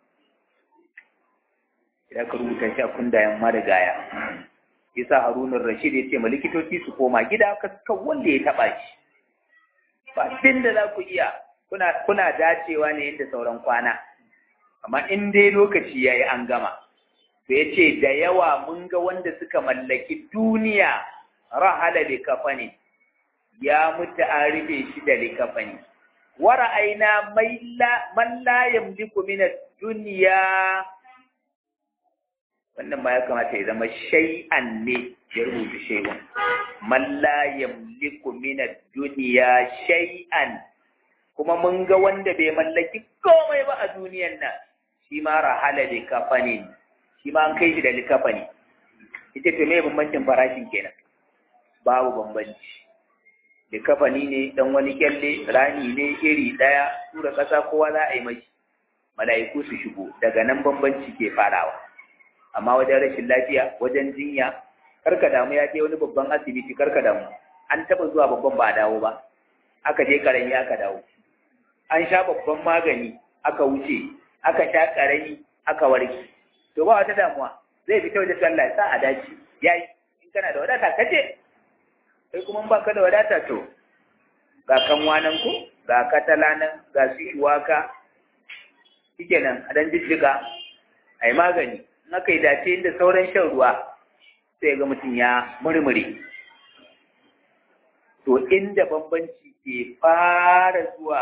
idan ka rubuta shi a kundayen marigaya yasa harunan rashid ya ce ma likitoci su koma gida ka wanda ya taba shi ba din da za ku iya kuna kuna dacewa ne inda sauran kwana amma in dai lokaci yayi an gama to yace da yawa mun ga wanda suka mallaki duniya rahala bi kafani ya mutu an rufe shi da likafani wa ra'ayna man la yamliku min ad-dunya wannan ma ya kamata ya zama shay'an ne ya rubuta shay'un man la yamliku min ad-dunya shay'an kuma mun ga wanda bai mallaki komai ba a duniyan nan shi ma rahala bi kafani shi ma an kai shi da likafani ita ce mai bambancin farashin kenan babu bambanci likafani ne dan wani kyalle rani ne iri daya tura kasa kowa za a yi mashi mala'iku su shigo daga nan bambanci ke farawa amma wajen rashin lafiya wajen jinya karka damu ya je wani babban asibiti karka damu an taba zuwa babban ba a dawo ba aka je karami aka dawo an sha babban magani aka wuce aka sha karami aka warke to ba wata damuwa zai fita wajen sallah sa a dace yayi in kana da wadata kaje sai kuma ba ka da wadata to ga kanwa nan ko ga katala nan ga su shuwaka shikenan a dan jijjiga a yi magani in aka yi dace inda sauran shan ruwa sai ga mutum ya murmure to inda bambanci ke fara zuwa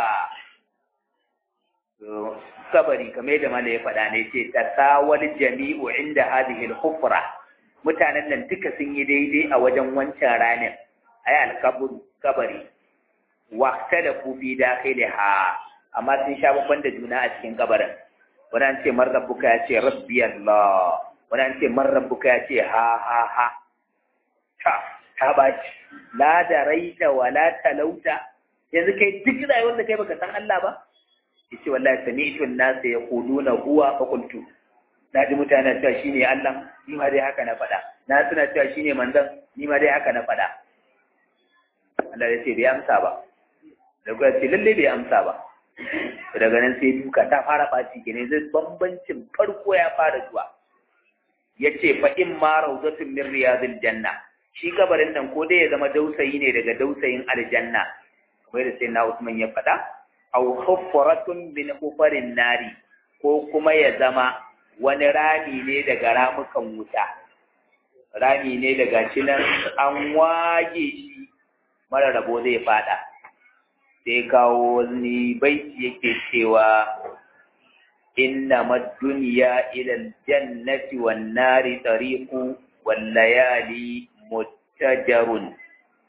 kabari kamar yadda mala ya faɗa ne ce tasawal jami'u inda hadhihi al-hufra mutanen nan duka sun yi daidai a wajen wancan ranar ayi alkaburu kabari waqta da ku fi dakhiliha amma sun sha babban da juna a cikin kabarin wani an ce man rabbuka ya ce rabbi Allah wani an ce man rabbuka ya ce ha ha ha ta ta baci la da raita wa la talauta yanzu kai duk rayuwar da kai baka san Allah ba yace wallahi sami'tu an-nas yaquluna huwa fa qultu na ji mutane cewa shine Allah ni ma dai haka na faɗa na suna cewa shine manzon ni ma dai haka na faɗa Allah ya ce bai amsa ba da kuwa ce lalle bai amsa ba daga nan sai duka ta fara ɓaci kenan zai bambancin farko ya fara zuwa ya ce fa in ma rawdatun min riyadil janna shi kabarin nan ko dai ya zama dausayi ne daga dausayin aljanna kamar da sai na Usman ya faɗa aw hufratun min hufarin nari ko kuma ya zama wani rami ne daga ramukan wuta rami ne daga shi nan an wage shi mara rabo zai fada sai kawo wani baiti yake cewa inna mad-dunya ila al-jannati wan nari tariqu wal layali muttajarun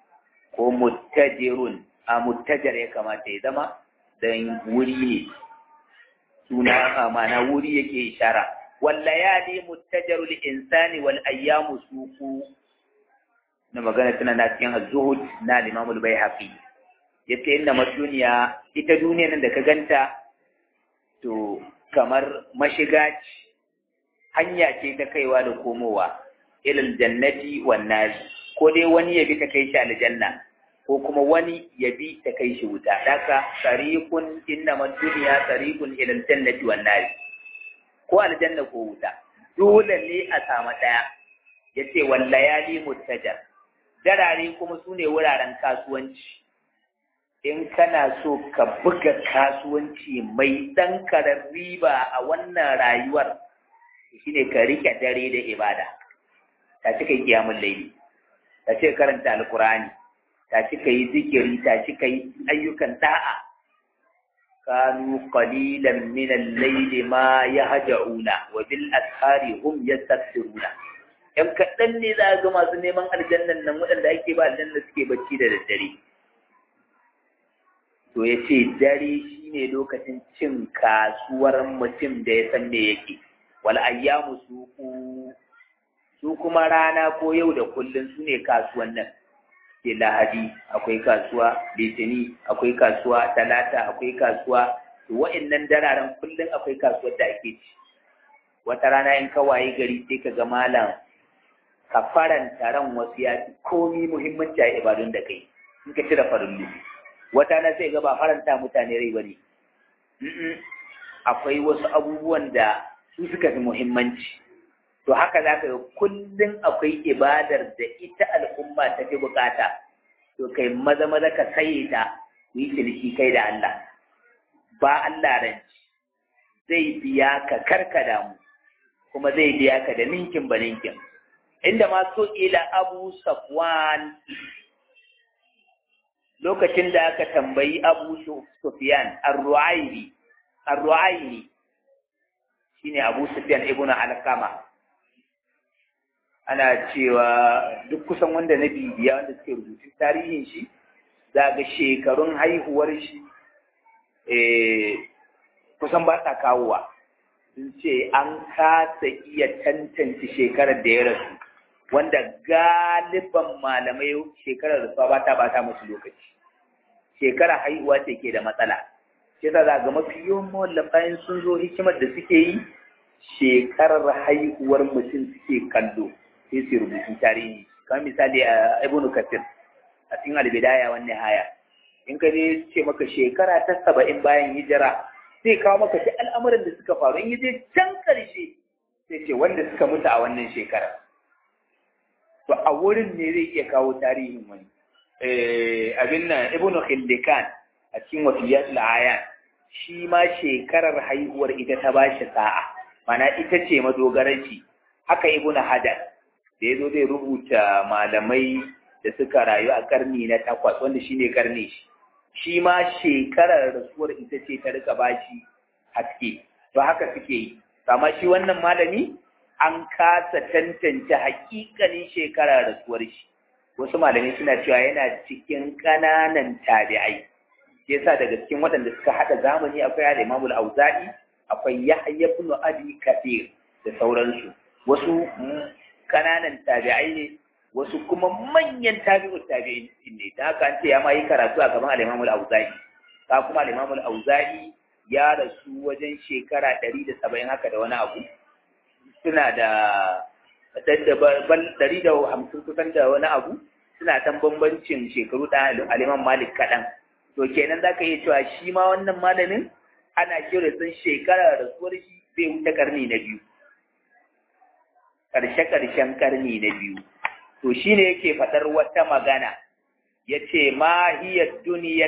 ko muttajirun a muttajar ya kamata ya zama dan wuri ne suna ma'ana wuri yake ishara wallayali muttajarul insani wal ayyamu suku na magana tana na cikin az-zuhud na Imam al-Baihaqi yace inna duniya ita duniyar nan da ka ganta to kamar mashiga ce hanya ce ta kaiwa da komowa ilal jannati wan nar ko dai wani ya bi ta kai shi aljanna ko kuma wani ya bi ta kai shi wuta daka tariqun inna duniya tariqun ilal jannati wan nar ko aljanna ko wuta dole ne a samu daya yace wallayali muttajar darare kuma sune wuraren kasuwanci in kana so ka buga kasuwanci mai ɗan karar riba a wannan rayuwar shine ka rike dare da ibada ta cika yi kiyamun laili ta ce karanta alkurani ta cika yi zikiri ta cika yi ayyukan da'a kanu qalilan min al-layli ma yahja'una wa bil ashari hum yastaghfiruna yan kaɗan ne za ga masu neman aljannan nan waɗanda ake ba aljanna suke bacci da daddare to ya ce dare shi ne lokacin cin kasuwar mutum da ya san me yake wal ayyamu su su kuma rana ko yau da kullum su ne kasuwan nan ke lahadi akwai kasuwa litini akwai kasuwa talata akwai kasuwa to wa'annan dararen kullum akwai kasuwar da ake ci wata rana in ka waye gari sai ka ga malam ka faranta ran wasu ya fi komi muhimmanci a ibadun da kai in ka cire farin wata na sai ga ba faranta mutane rai ba ne akwai wasu abubuwan da su suka fi muhimmanci to haka za ka ga kullum akwai ibadar da ita al'umma ta fi bukata to kai maza maza ka saye ta ku yi ciniki kai da Allah ba Allah ranci zai biya ka karka damu kuma zai biya ka da ninkin ba ninkin inda ma so ila abu safwan lokacin da aka tambayi Abu Sufyan Ar-Ru'ayli Ar-Ru'ayli shine Abu Sufyan ibn Al-Qama ana cewa duk kusan wanda na bibiya wanda suke rubutun tarihin shi za ga shekarun haihuwar shi eh kusan ba sa kawowa sun ce an kasa iya tantance shekarar da ya rasu wanda galiban malamai shekarar rasuwa ba ta bata musu lokaci shekara haihuwa ce ke da matsala shi ta zaga mafi yawan mawallafayin sun zo hikimar da suke yi shekarar haihuwar mutum suke kallo sai su rubutun tarihi kamar misali a ibn kasir a cikin albidaya wannan haya in ka je ce maka shekara ta saba'in bayan hijira sai kawo maka duk al'amuran da suka faru in je can ƙarshe sai ce wanda suka mutu a wannan shekarar to a wurin ne zai iya kawo tarihin wani abin nan ibn khildikan a cikin wasiyat al-ayan shi ma shekarar haihuwar ita ta bashi sa'a mana ita ce madogaranci haka ibn hadar da yazo zai rubuta malamai da suka rayu a karni na takwas wanda shine karni shi shi ma shekarar rasuwar ita ce ta rika bashi haske to haka suke yi amma shi wannan malami an kasa tantance hakikanin shekarar rasuwar shi wasu malamai suna cewa yana cikin ƙananan tabi'ai yasa daga cikin waɗanda suka haɗa zamani akwai al-Imam al-Auza'i akwai Yahya ibn Abi Kathir da sauransu wasu ƙananan tabi'ai ne wasu kuma manyan tabi'ut tabi'in ne da haka an ce ya ma yi karatu a gaban al-Imam al-Auza'i ka kuma al-Imam al-Auza'i ya rasu wajen shekara ɗari da saba'in haka da wani abu suna da ɗari da hamsin kusan da wani abu suna tan bambancin shekaru da aliman malik kaɗan to kenan za ka iya cewa shi ma wannan malamin ana kira sun shekara rasuwar shi zai wuce karni na biyu ƙarshe-ƙarshen karni na biyu to shi ne yake faɗar wata magana ya ce mahiyar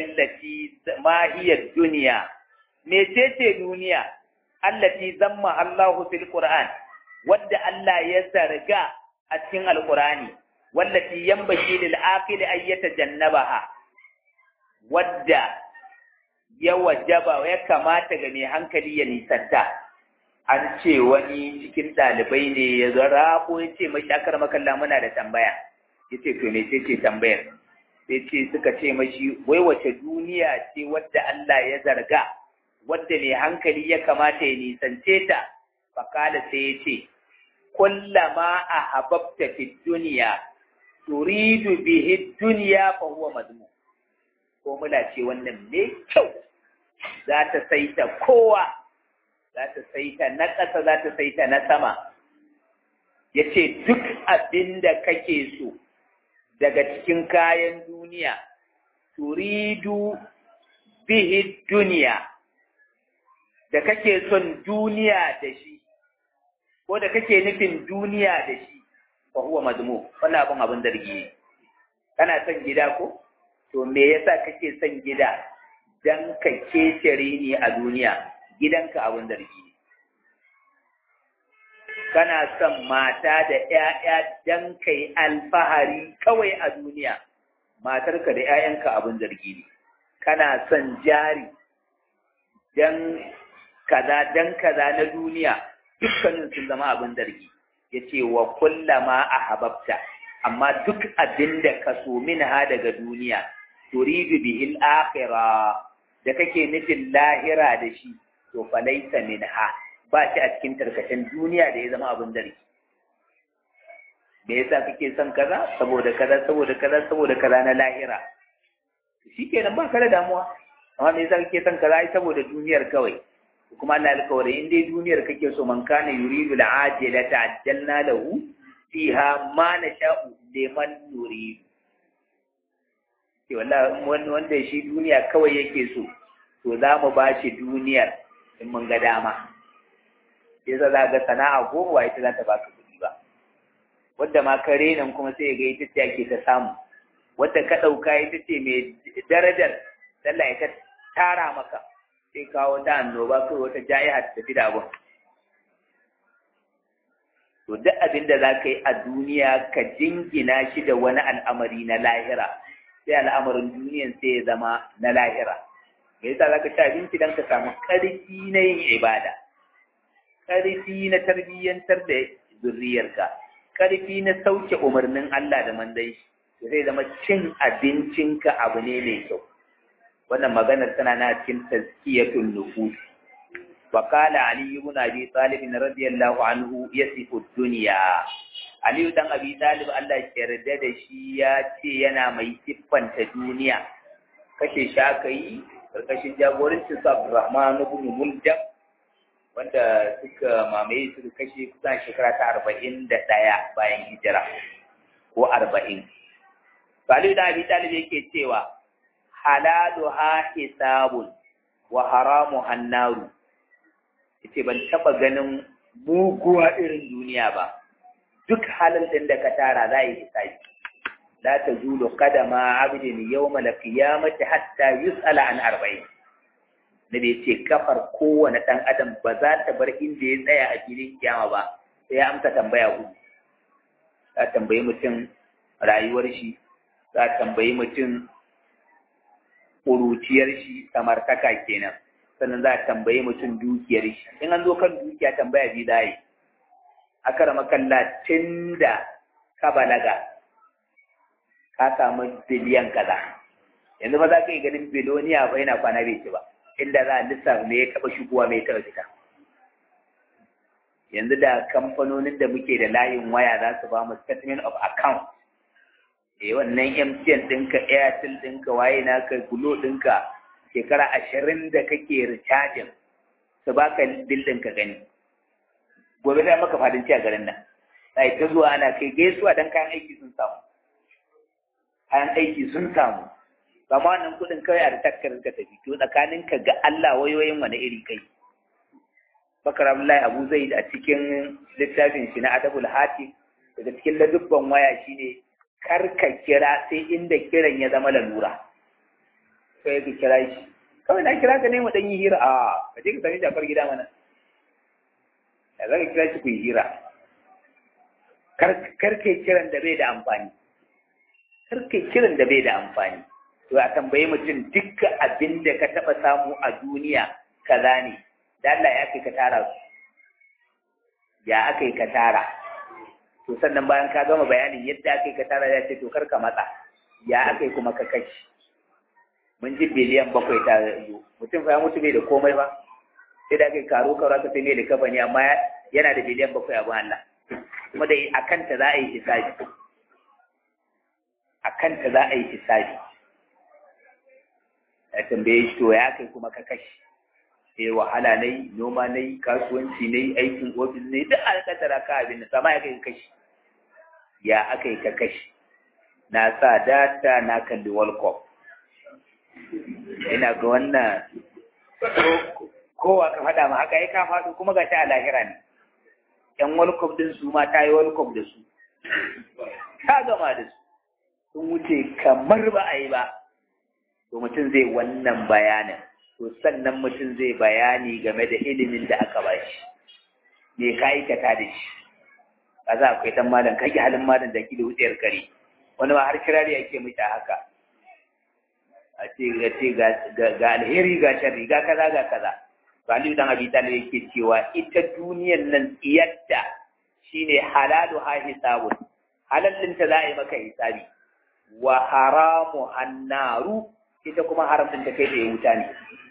duniya mecece duniya allati zamma Allahu fil Qur'an wadda Allah ya zarga a cikin Alƙur'ani wallati yanbaghi lil aqili ay yatajannabaha wadda ya wajaba ya kamata ga mai hankali ya nisanta an ce wani cikin ɗalibai ne ya zara ko ya ce mashi akar makalla muna da tambaya ya ce to me ce tambayar sai ce suka ce mashi wai wace duniya ce wadda Allah ya zarga wadda mai hankali ya kamata ya nisance ta fakala sai ya ce kullama a hababta fi duniya turidu bihi duniya fa huwa madmu ko mula ce wannan mai kyau za ta saita kowa za ta saita na ƙasa za ta saita na sama ya ce duk abin da kake so daga cikin kayan duniya turidu bihi duniya da kake son duniya da shi ko da kake nufin duniya da shi fa huwa mazmu wannan abin abin zargi kana son gida ko to me yasa kake son gida dan ka kecere ni a duniya gidanka abin zargi ne kana son mata da ‘ya'ya don kai alfahari kawai a duniya, matarka da ‘ya'yanka abin zargi ne, kana son jari don kaza don kaza na duniya dukkanin sun zama abin zargi, ya ce wa kullama a hababta, amma duk abin da ka so min ha daga duniya, turidu bihil akhira da kake nufin lahira da shi, to falaita min ha. ba shi a cikin tarkacen duniya da ya zama abin zargi me yasa kake son kaza saboda kaza saboda kaza saboda kaza na lahira shi kenan ba ka da damuwa amma me yasa kake son kaza ai saboda duniyar kawai kuma Allah alƙawari in dai duniyar kake so man kana yuridu al'ajila ta'ajjalna lahu fiha ma nasha'u liman nuridu ke wallahi wanda shi duniya kawai yake so to za mu ba shi duniyar in mun ga dama yasa za ga sana'a goma ba ita za ta baka kuɗi ba wadda ma ka renan kuma sai ga ita ce ake ta samu wadda ka ɗauka ita ce mai darajar sallah ya ta tara maka sai kawo ta annoba kai wata ja'iha ta tafi da abun to duk abin da za ka yi a duniya ka jingina shi da wani al'amari na lahira sai al'amarin duniyan sai ya zama na lahira me yasa za ka ci abinci don ka samu ƙarfi na yin ibada ƙarfi na tarbiyyantar da zurriyarka ƙarfi na sauke umarnin Allah da mandai zai zama cin abincinka abu ne mai kyau wannan maganar tana na cikin tazkiyatul nufus wa qala ali ibn abi talib radiyallahu anhu yasifu dunya ali dan abi talib Allah ya yarda da shi ya ce yana mai siffanta duniya kashe shi aka yi karkashin jagorancin sa Abdurrahman ibn Muljam wanda suka mamaye su kashe kusan shekara ta arba'in da ɗaya bayan hijira ko arba'in. Salihu da Abi Talib yake cewa halalu ha hisabun wa haramu hannaru. Yace ban taɓa ganin muguwa irin duniya ba. Duk halin ɗin da ka tara za yi hisabi. La ta zulu kadama abdin yawma al-qiyamati hatta yus'ala an arba'in. da bai ce kafar kowane ɗan adam ba za ta bar inda ya tsaya a filin kiyama ba sai ya amsa tambaya hudu za tambayi mutum rayuwar shi za tambayi mutum ƙuruciyar shi samartaka kenan sannan za tambayi mutum dukiyar shi in an zo kan dukiya tambaya bi za yi aka rama kalla tun da ka balaga ka samu biliyan kaza yanzu ba za ka yi ganin biloniya ba yana kwana bai ci ba inda za a lissafa me ya taɓa shigowa mai taɓa fita yanzu da kamfanonin da muke da layin waya za su ba mu statement of account eh wannan MTN ɗinka Airtel ɗinka waye naka Glo ɗinka shekara ashirin da kake recharging su baka bil ɗinka gani gobe sai maka fadinci a garin nan sai ta zuwa ana kai gaisuwa dan kayan aiki sun samu kayan aiki sun samu kama wannan kuɗin kawai a takkar ka tafi to tsakanin ka ga Allah wayoyin wani iri kai Bakar Abdullahi Abu Zaid a cikin littafin shi na Adabul Hati daga cikin ladubban waya shine kar ka kira sai inda kiran ya zama lalura sai ka kira shi kawai na kira ka ne mu dan yi hira a ka je ka sami Jafar gida mana da zaka kira shi ku yi hira kar kar kai kiran da bai da amfani kar kai kiran da bai da amfani to a tambaye mutum dukkan abin da ka taɓa samu a duniya kaza ne da Allah ya kai ka tara su ya aka yi ka tara to sannan bayan ka gama bayanin yadda aka yi ka tara ya ce to kar ka matsa ya aka yi kuma ka kashi mun ji biliyan bakwai ta zo mutum fa ya mutu bai da komai ba sai da aka yi karo karo aka sai mai da kafa ne amma yana da biliyan bakwai a Allah kuma da a kanta za a yi hisabi a kanta za a yi hisabi ya tambaye shi to ya kai kuma ka kashi sai wahala na yi noma na yi kasuwanci na yi aikin ofis ne duk a kasara ka abin da sama ya kai ka kashi ya aka yi ka kashi na sa data na kalli world cup ina ga wannan kowa ka faɗa ma haka ya ka faɗo kuma ga ta a lahira ne yan world cup din su ma ta yi world cup da su ta gama da su sun wuce kamar ba a yi ba to mutum zai wannan bayanin to sannan mutum zai bayani game da ilimin da aka ba shi me ka aikata da shi kaza akwai dan malam kage halin malam da da wutsiyar kare wani ma har kirari yake mita haka a ce ga ce ga alheri ga sharri ga kaza ga kaza to Ali dan Abi Talib yake cewa ita duniyar nan tsiyatta shine halalu ha hisabun halallin ta za a yi maka hisabi wa haramu annaru ita kuma haramcin ta kai da ya wuta ne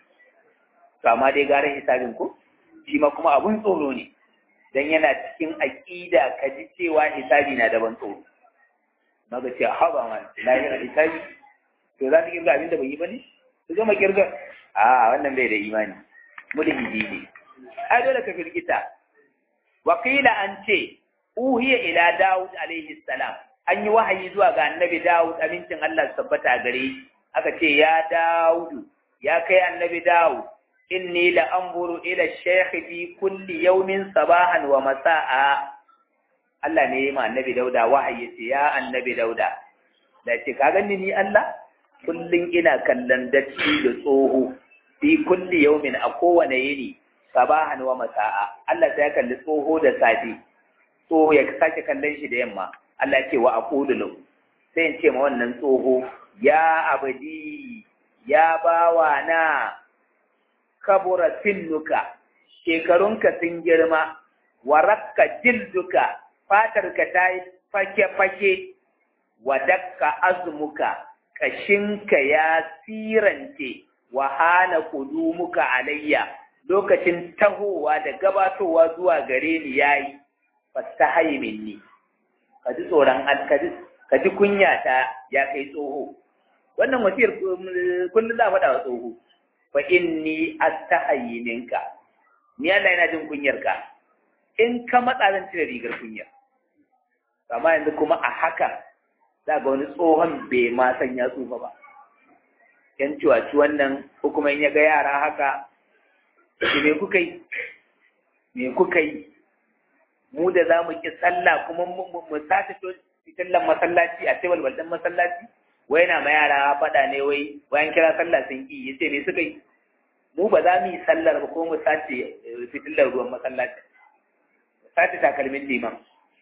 to amma dai gara hisabin ko shi ma kuma abun tsoro ne dan yana cikin aqida ka ji cewa hisabi na daban tsoro maga ce haba man lahira hisabi to za ta kirga abin da bai yi ba ne su zama kirga a wannan bai da imani mulhidi ne ai dole ka firgita wakila an ce uhiya ila Dawud alaihi salam an yi wahayi zuwa ga annabi Dawud amincin Allah su tabbata gare shi aka ce ya Dawud ya kai annabi Dawud inni la anzuru ila shaykh fi kulli yawmin sabahan wa masaa Allah ne ya ma annabi Dauda wahayi ce ya annabi Dauda da ce ka gani ni Allah kullun ina kallon dacci da tsoho fi kulli yawmin a kowane yini sabahan wa masaa Allah sai ya kalli tsoho da safi tsoho ya sake kallon shi da yamma Allah ce wa aqulu lahu sai in ce ma wannan tsoho ya abadi ya bawa na kabura sinnuka shekarunka sun girma warakka jilduka fatarka ta yi fake-fake wadakka azumuka kashinka ya sirance wahana kudumuka alayya lokacin tahowa da gabatowa zuwa gare ni yayi fastahayi minni ka ji tsoron ka ji kunya ta ya kai tsoho wannan wasiyar kullum za a faɗa wa tsoho fa inni astahayi minka ni Allah yana jin kunyar ka in ka matsa zan cire rigar kunya amma yanzu kuma a haka za ga wani tsohon bai ma san ya tsufa ba yan ciwaci wannan ko kuma in ya ga yara haka shi me kuka yi me kuka yi mu da za mu ki sallah kuma mu sace fitillan masallaci a tebal baldan masallaci wai na ma yara faɗa ne wai bayan kira sallah sun ki yace me suka yi mu ba za mu yi sallar ba ko mu sace fitillar ruwan masallaci sace takalmin liman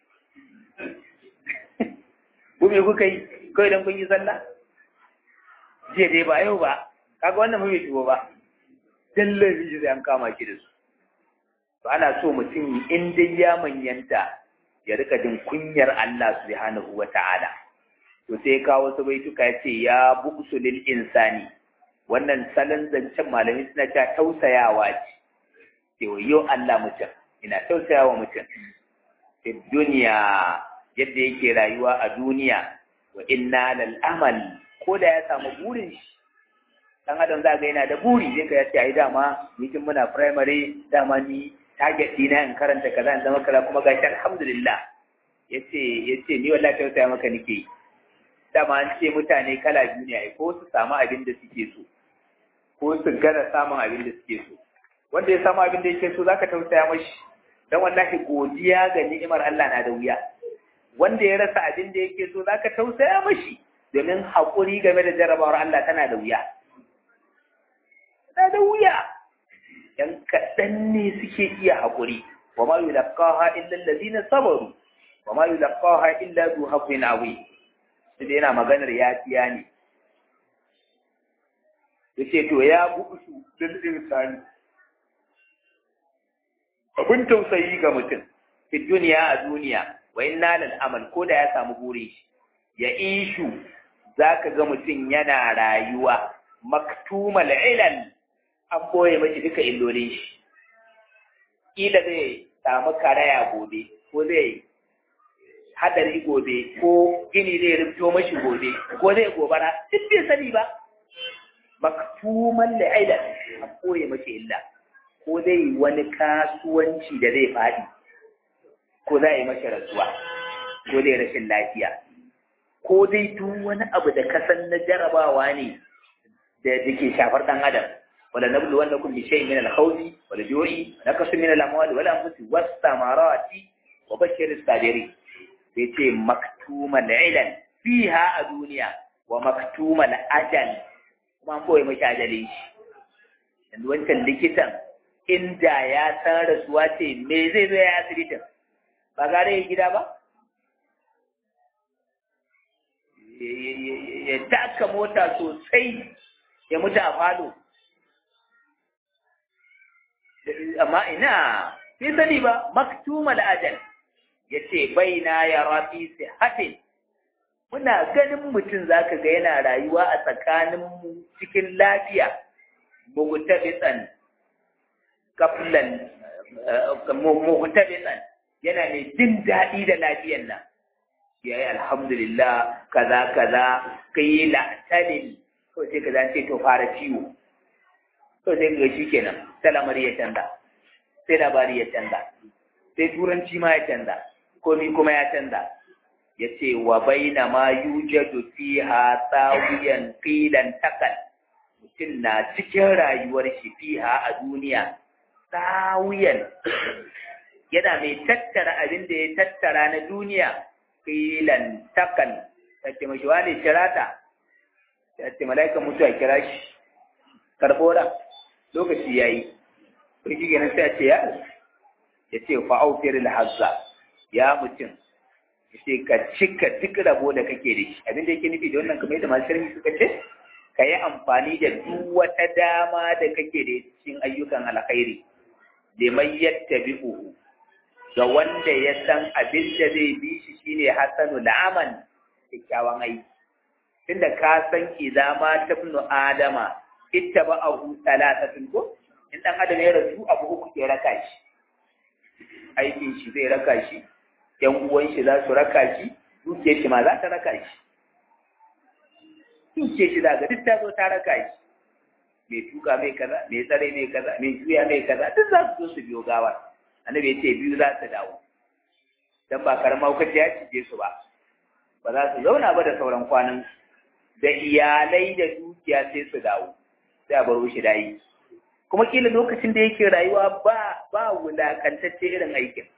ku me kuka yi kawai don kun yi sallah jiya dai ba yau ba kaga wannan mu bai shigo ba dallar shi sai an kama ki da su to ana so mutum in dai ya manyanta ya rika jin kunyar Allah subhanahu wa ta'ala to sai ka wasu baituka ya ce ya buƙsu lil insani wannan salon zancen malami suna cewa tausayawa ce ce yau Allah mutum ina tausayawa mutum fi duniya yadda yake rayuwa a duniya wa inna lal amal ko da ya samu burin shi dan adam za ga yana da buri zai ka ya ce ai dama ni tun muna primary dama ni target dina in karanta kaza in zama kaza kuma gashi alhamdulillah yace yace ni wallahi tausaya maka nake dama an ce mutane kala biyu ne ai ko su samu abin da suke so ko su gana samun abin da suke so wanda ya samu abin da yake so zaka tausaya mashi dan wallahi godiya ga ni'imar Allah na da wuya wanda ya rasa abin da yake so zaka tausaya mashi domin haƙuri game da jarabawar Allah tana da wuya tana da wuya ‘yan kaɗan ne suke iya haƙuri, wa ma yi laƙaha illa lalazina sabaru, wa ma yi laƙaha illa zu haƙwin awi, su da yana maganar ya fiya ne. Ya ce, To, ya buɗu su lulluɗin sani. Abin tausayi ga mutum, fi duniya a duniya, wa in nalal amal ko da ya samu buri shi, ya ishu za ka ga mutum yana rayuwa maktumal ilal an boye mashi duka illolin shi ƙila zai samu karaya gobe ko zai hadari gobe ko gini zai rubto mashi gobe ko zai gobara duk bai sani ba maktumal ilal an boye mashi illa ko zai wani kasuwanci da zai faɗi ko za a yi mashi rasuwa ko zai rashin lafiya ko dai duk wani abu da kasan na jarabawa ne da ke shafar ɗan adam wala nablu wannakum bi shay'in min al-khawfi wal ju'i naqsu min al-amwali wal anfusi was samarati wa bashir as-sabirin sai ce maktumal ilal fiha a duniya wa maktumal ajal kuma an boye mashi ajalin shi yanzu wancan likitan inda ya san rasuwa ce me zai zo ya asibitin ba gare ya gida ba ya taka mota sosai ya mutu a falo amma ina sai sani ba maktumal ajal ya ce bai na ya rafi hatin muna ganin mutum za ka ga yana rayuwa a tsakaninmu cikin lafiya mugutabitan kaflan mugutabitan yana mai jin daɗi da lafiyan nan ya yi alhamdulillah kaza kaza ka yi la'atalin ko sai ka zance to fara ciwo to sai ga shi kenan sai lamari ya canza sai labari ya canza sai turanci ma ya canza komi kuma ya canza ya ce wa baina ma yujadu fiha tsawiyan qilan takal mutum na cikin rayuwar shi fiha a duniya tsawiyan yana mai tattara abin da ya tattara na duniya qilan takal tace mashi wani kirata ya ce mala'ikan mutuwa kira shi karɓo da lokaci ya yi sarki ganin sai a ce ya ya ce fa'aufiyar lahazza ya mutum ya ce ka cika duk rabo da kake da shi abin da yake nufi da wannan kamar yadda masu sharhi suka ce ka yi amfani da duk wata dama da kake da cikin ayyukan alkhairi liman yattabi'uhu ga wanda ya san abin da zai bi shi shine hasanu la'aman kyakkyawan aiki tunda ka san idza ma tabnu adama ittaba'ahu thalathatun ko in dan adam ya rasu abu uku ke raka shi aikin shi zai raka shi yan uwan shi za su raka shi dukiyar shi ma za ta raka shi dukiyar shi za ga duk ta zo ta raka shi mai tuka mai kaza mai tsare mai kaza mai juya mai kaza duk za su zo su biyo gawa annabi ya ce biyu za su dawo dan ba karamar hukunci ya cije su ba ba za su zauna ba da sauran kwanan da iyalai da dukiya sai su dawo sai a baro shi dayi kuma kila lokacin da yake rayuwa ba ba wulakantacce irin aikin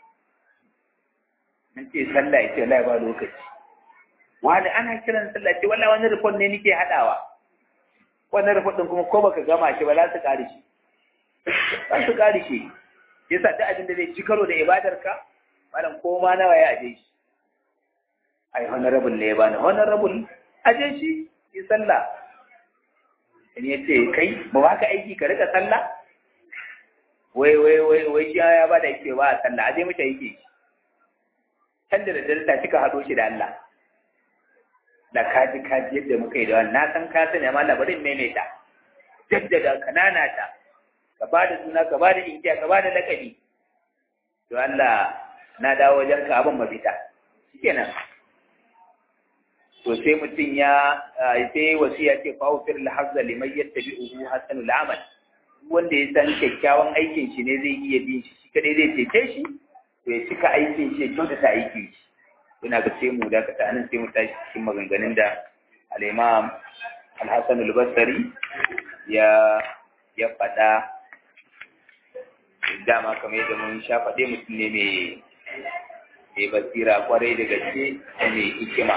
an ce sallah ya ce wallahi ba lokaci wani ana kiran sallah ce wallahi wani rufon ne nake hadawa wannan rufon din kuma ko baka gama shi ba za su kare shi za su kare shi yasa duk abin da zai ci karo da ibadarka malam ko ma nawa ya aje shi ai honorable ne ba na honorable aje shi yi sallah in ya ce kai ba ba ka aiki ka rika sallah wai wai wai wai shi ya ba da yake ba a sallah aje mata yake can da daddare ta cika haɗo shi da Allah da kaji kaji yadda muka yi da wannan na san ka sani amma labarin maimaita jaddada kanana ta ka ba da suna ka ba da inkiya ka ba da lakabi to Allah na dawo wajen ka abin mafita shikenan to sai mutum ya sai wasiya ce fa ufir al hazza liman yattabi'uhu hasanul amal wanda ya san kyakkyawan aikin shi ne zai iya bin shi shi kadai zai cece shi to ya cika aikin shi ya kyautata aikin shi ina ga sai mu da ka anan sai mu tashi cikin maganganun da al-imam al-hasan al-basri ya ya faɗa dama kamar yadda mun sha faɗe mutum ne mai mai basira kwarai da gaske mai hikima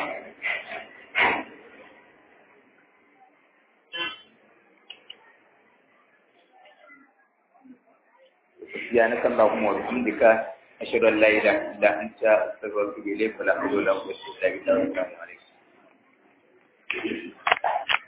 سبحانك اللهم وبحمدك أشهد أن لا إله إلا أنت أستغفرك إليك ولا حول ولا قوة إلا بالله السلام عليكم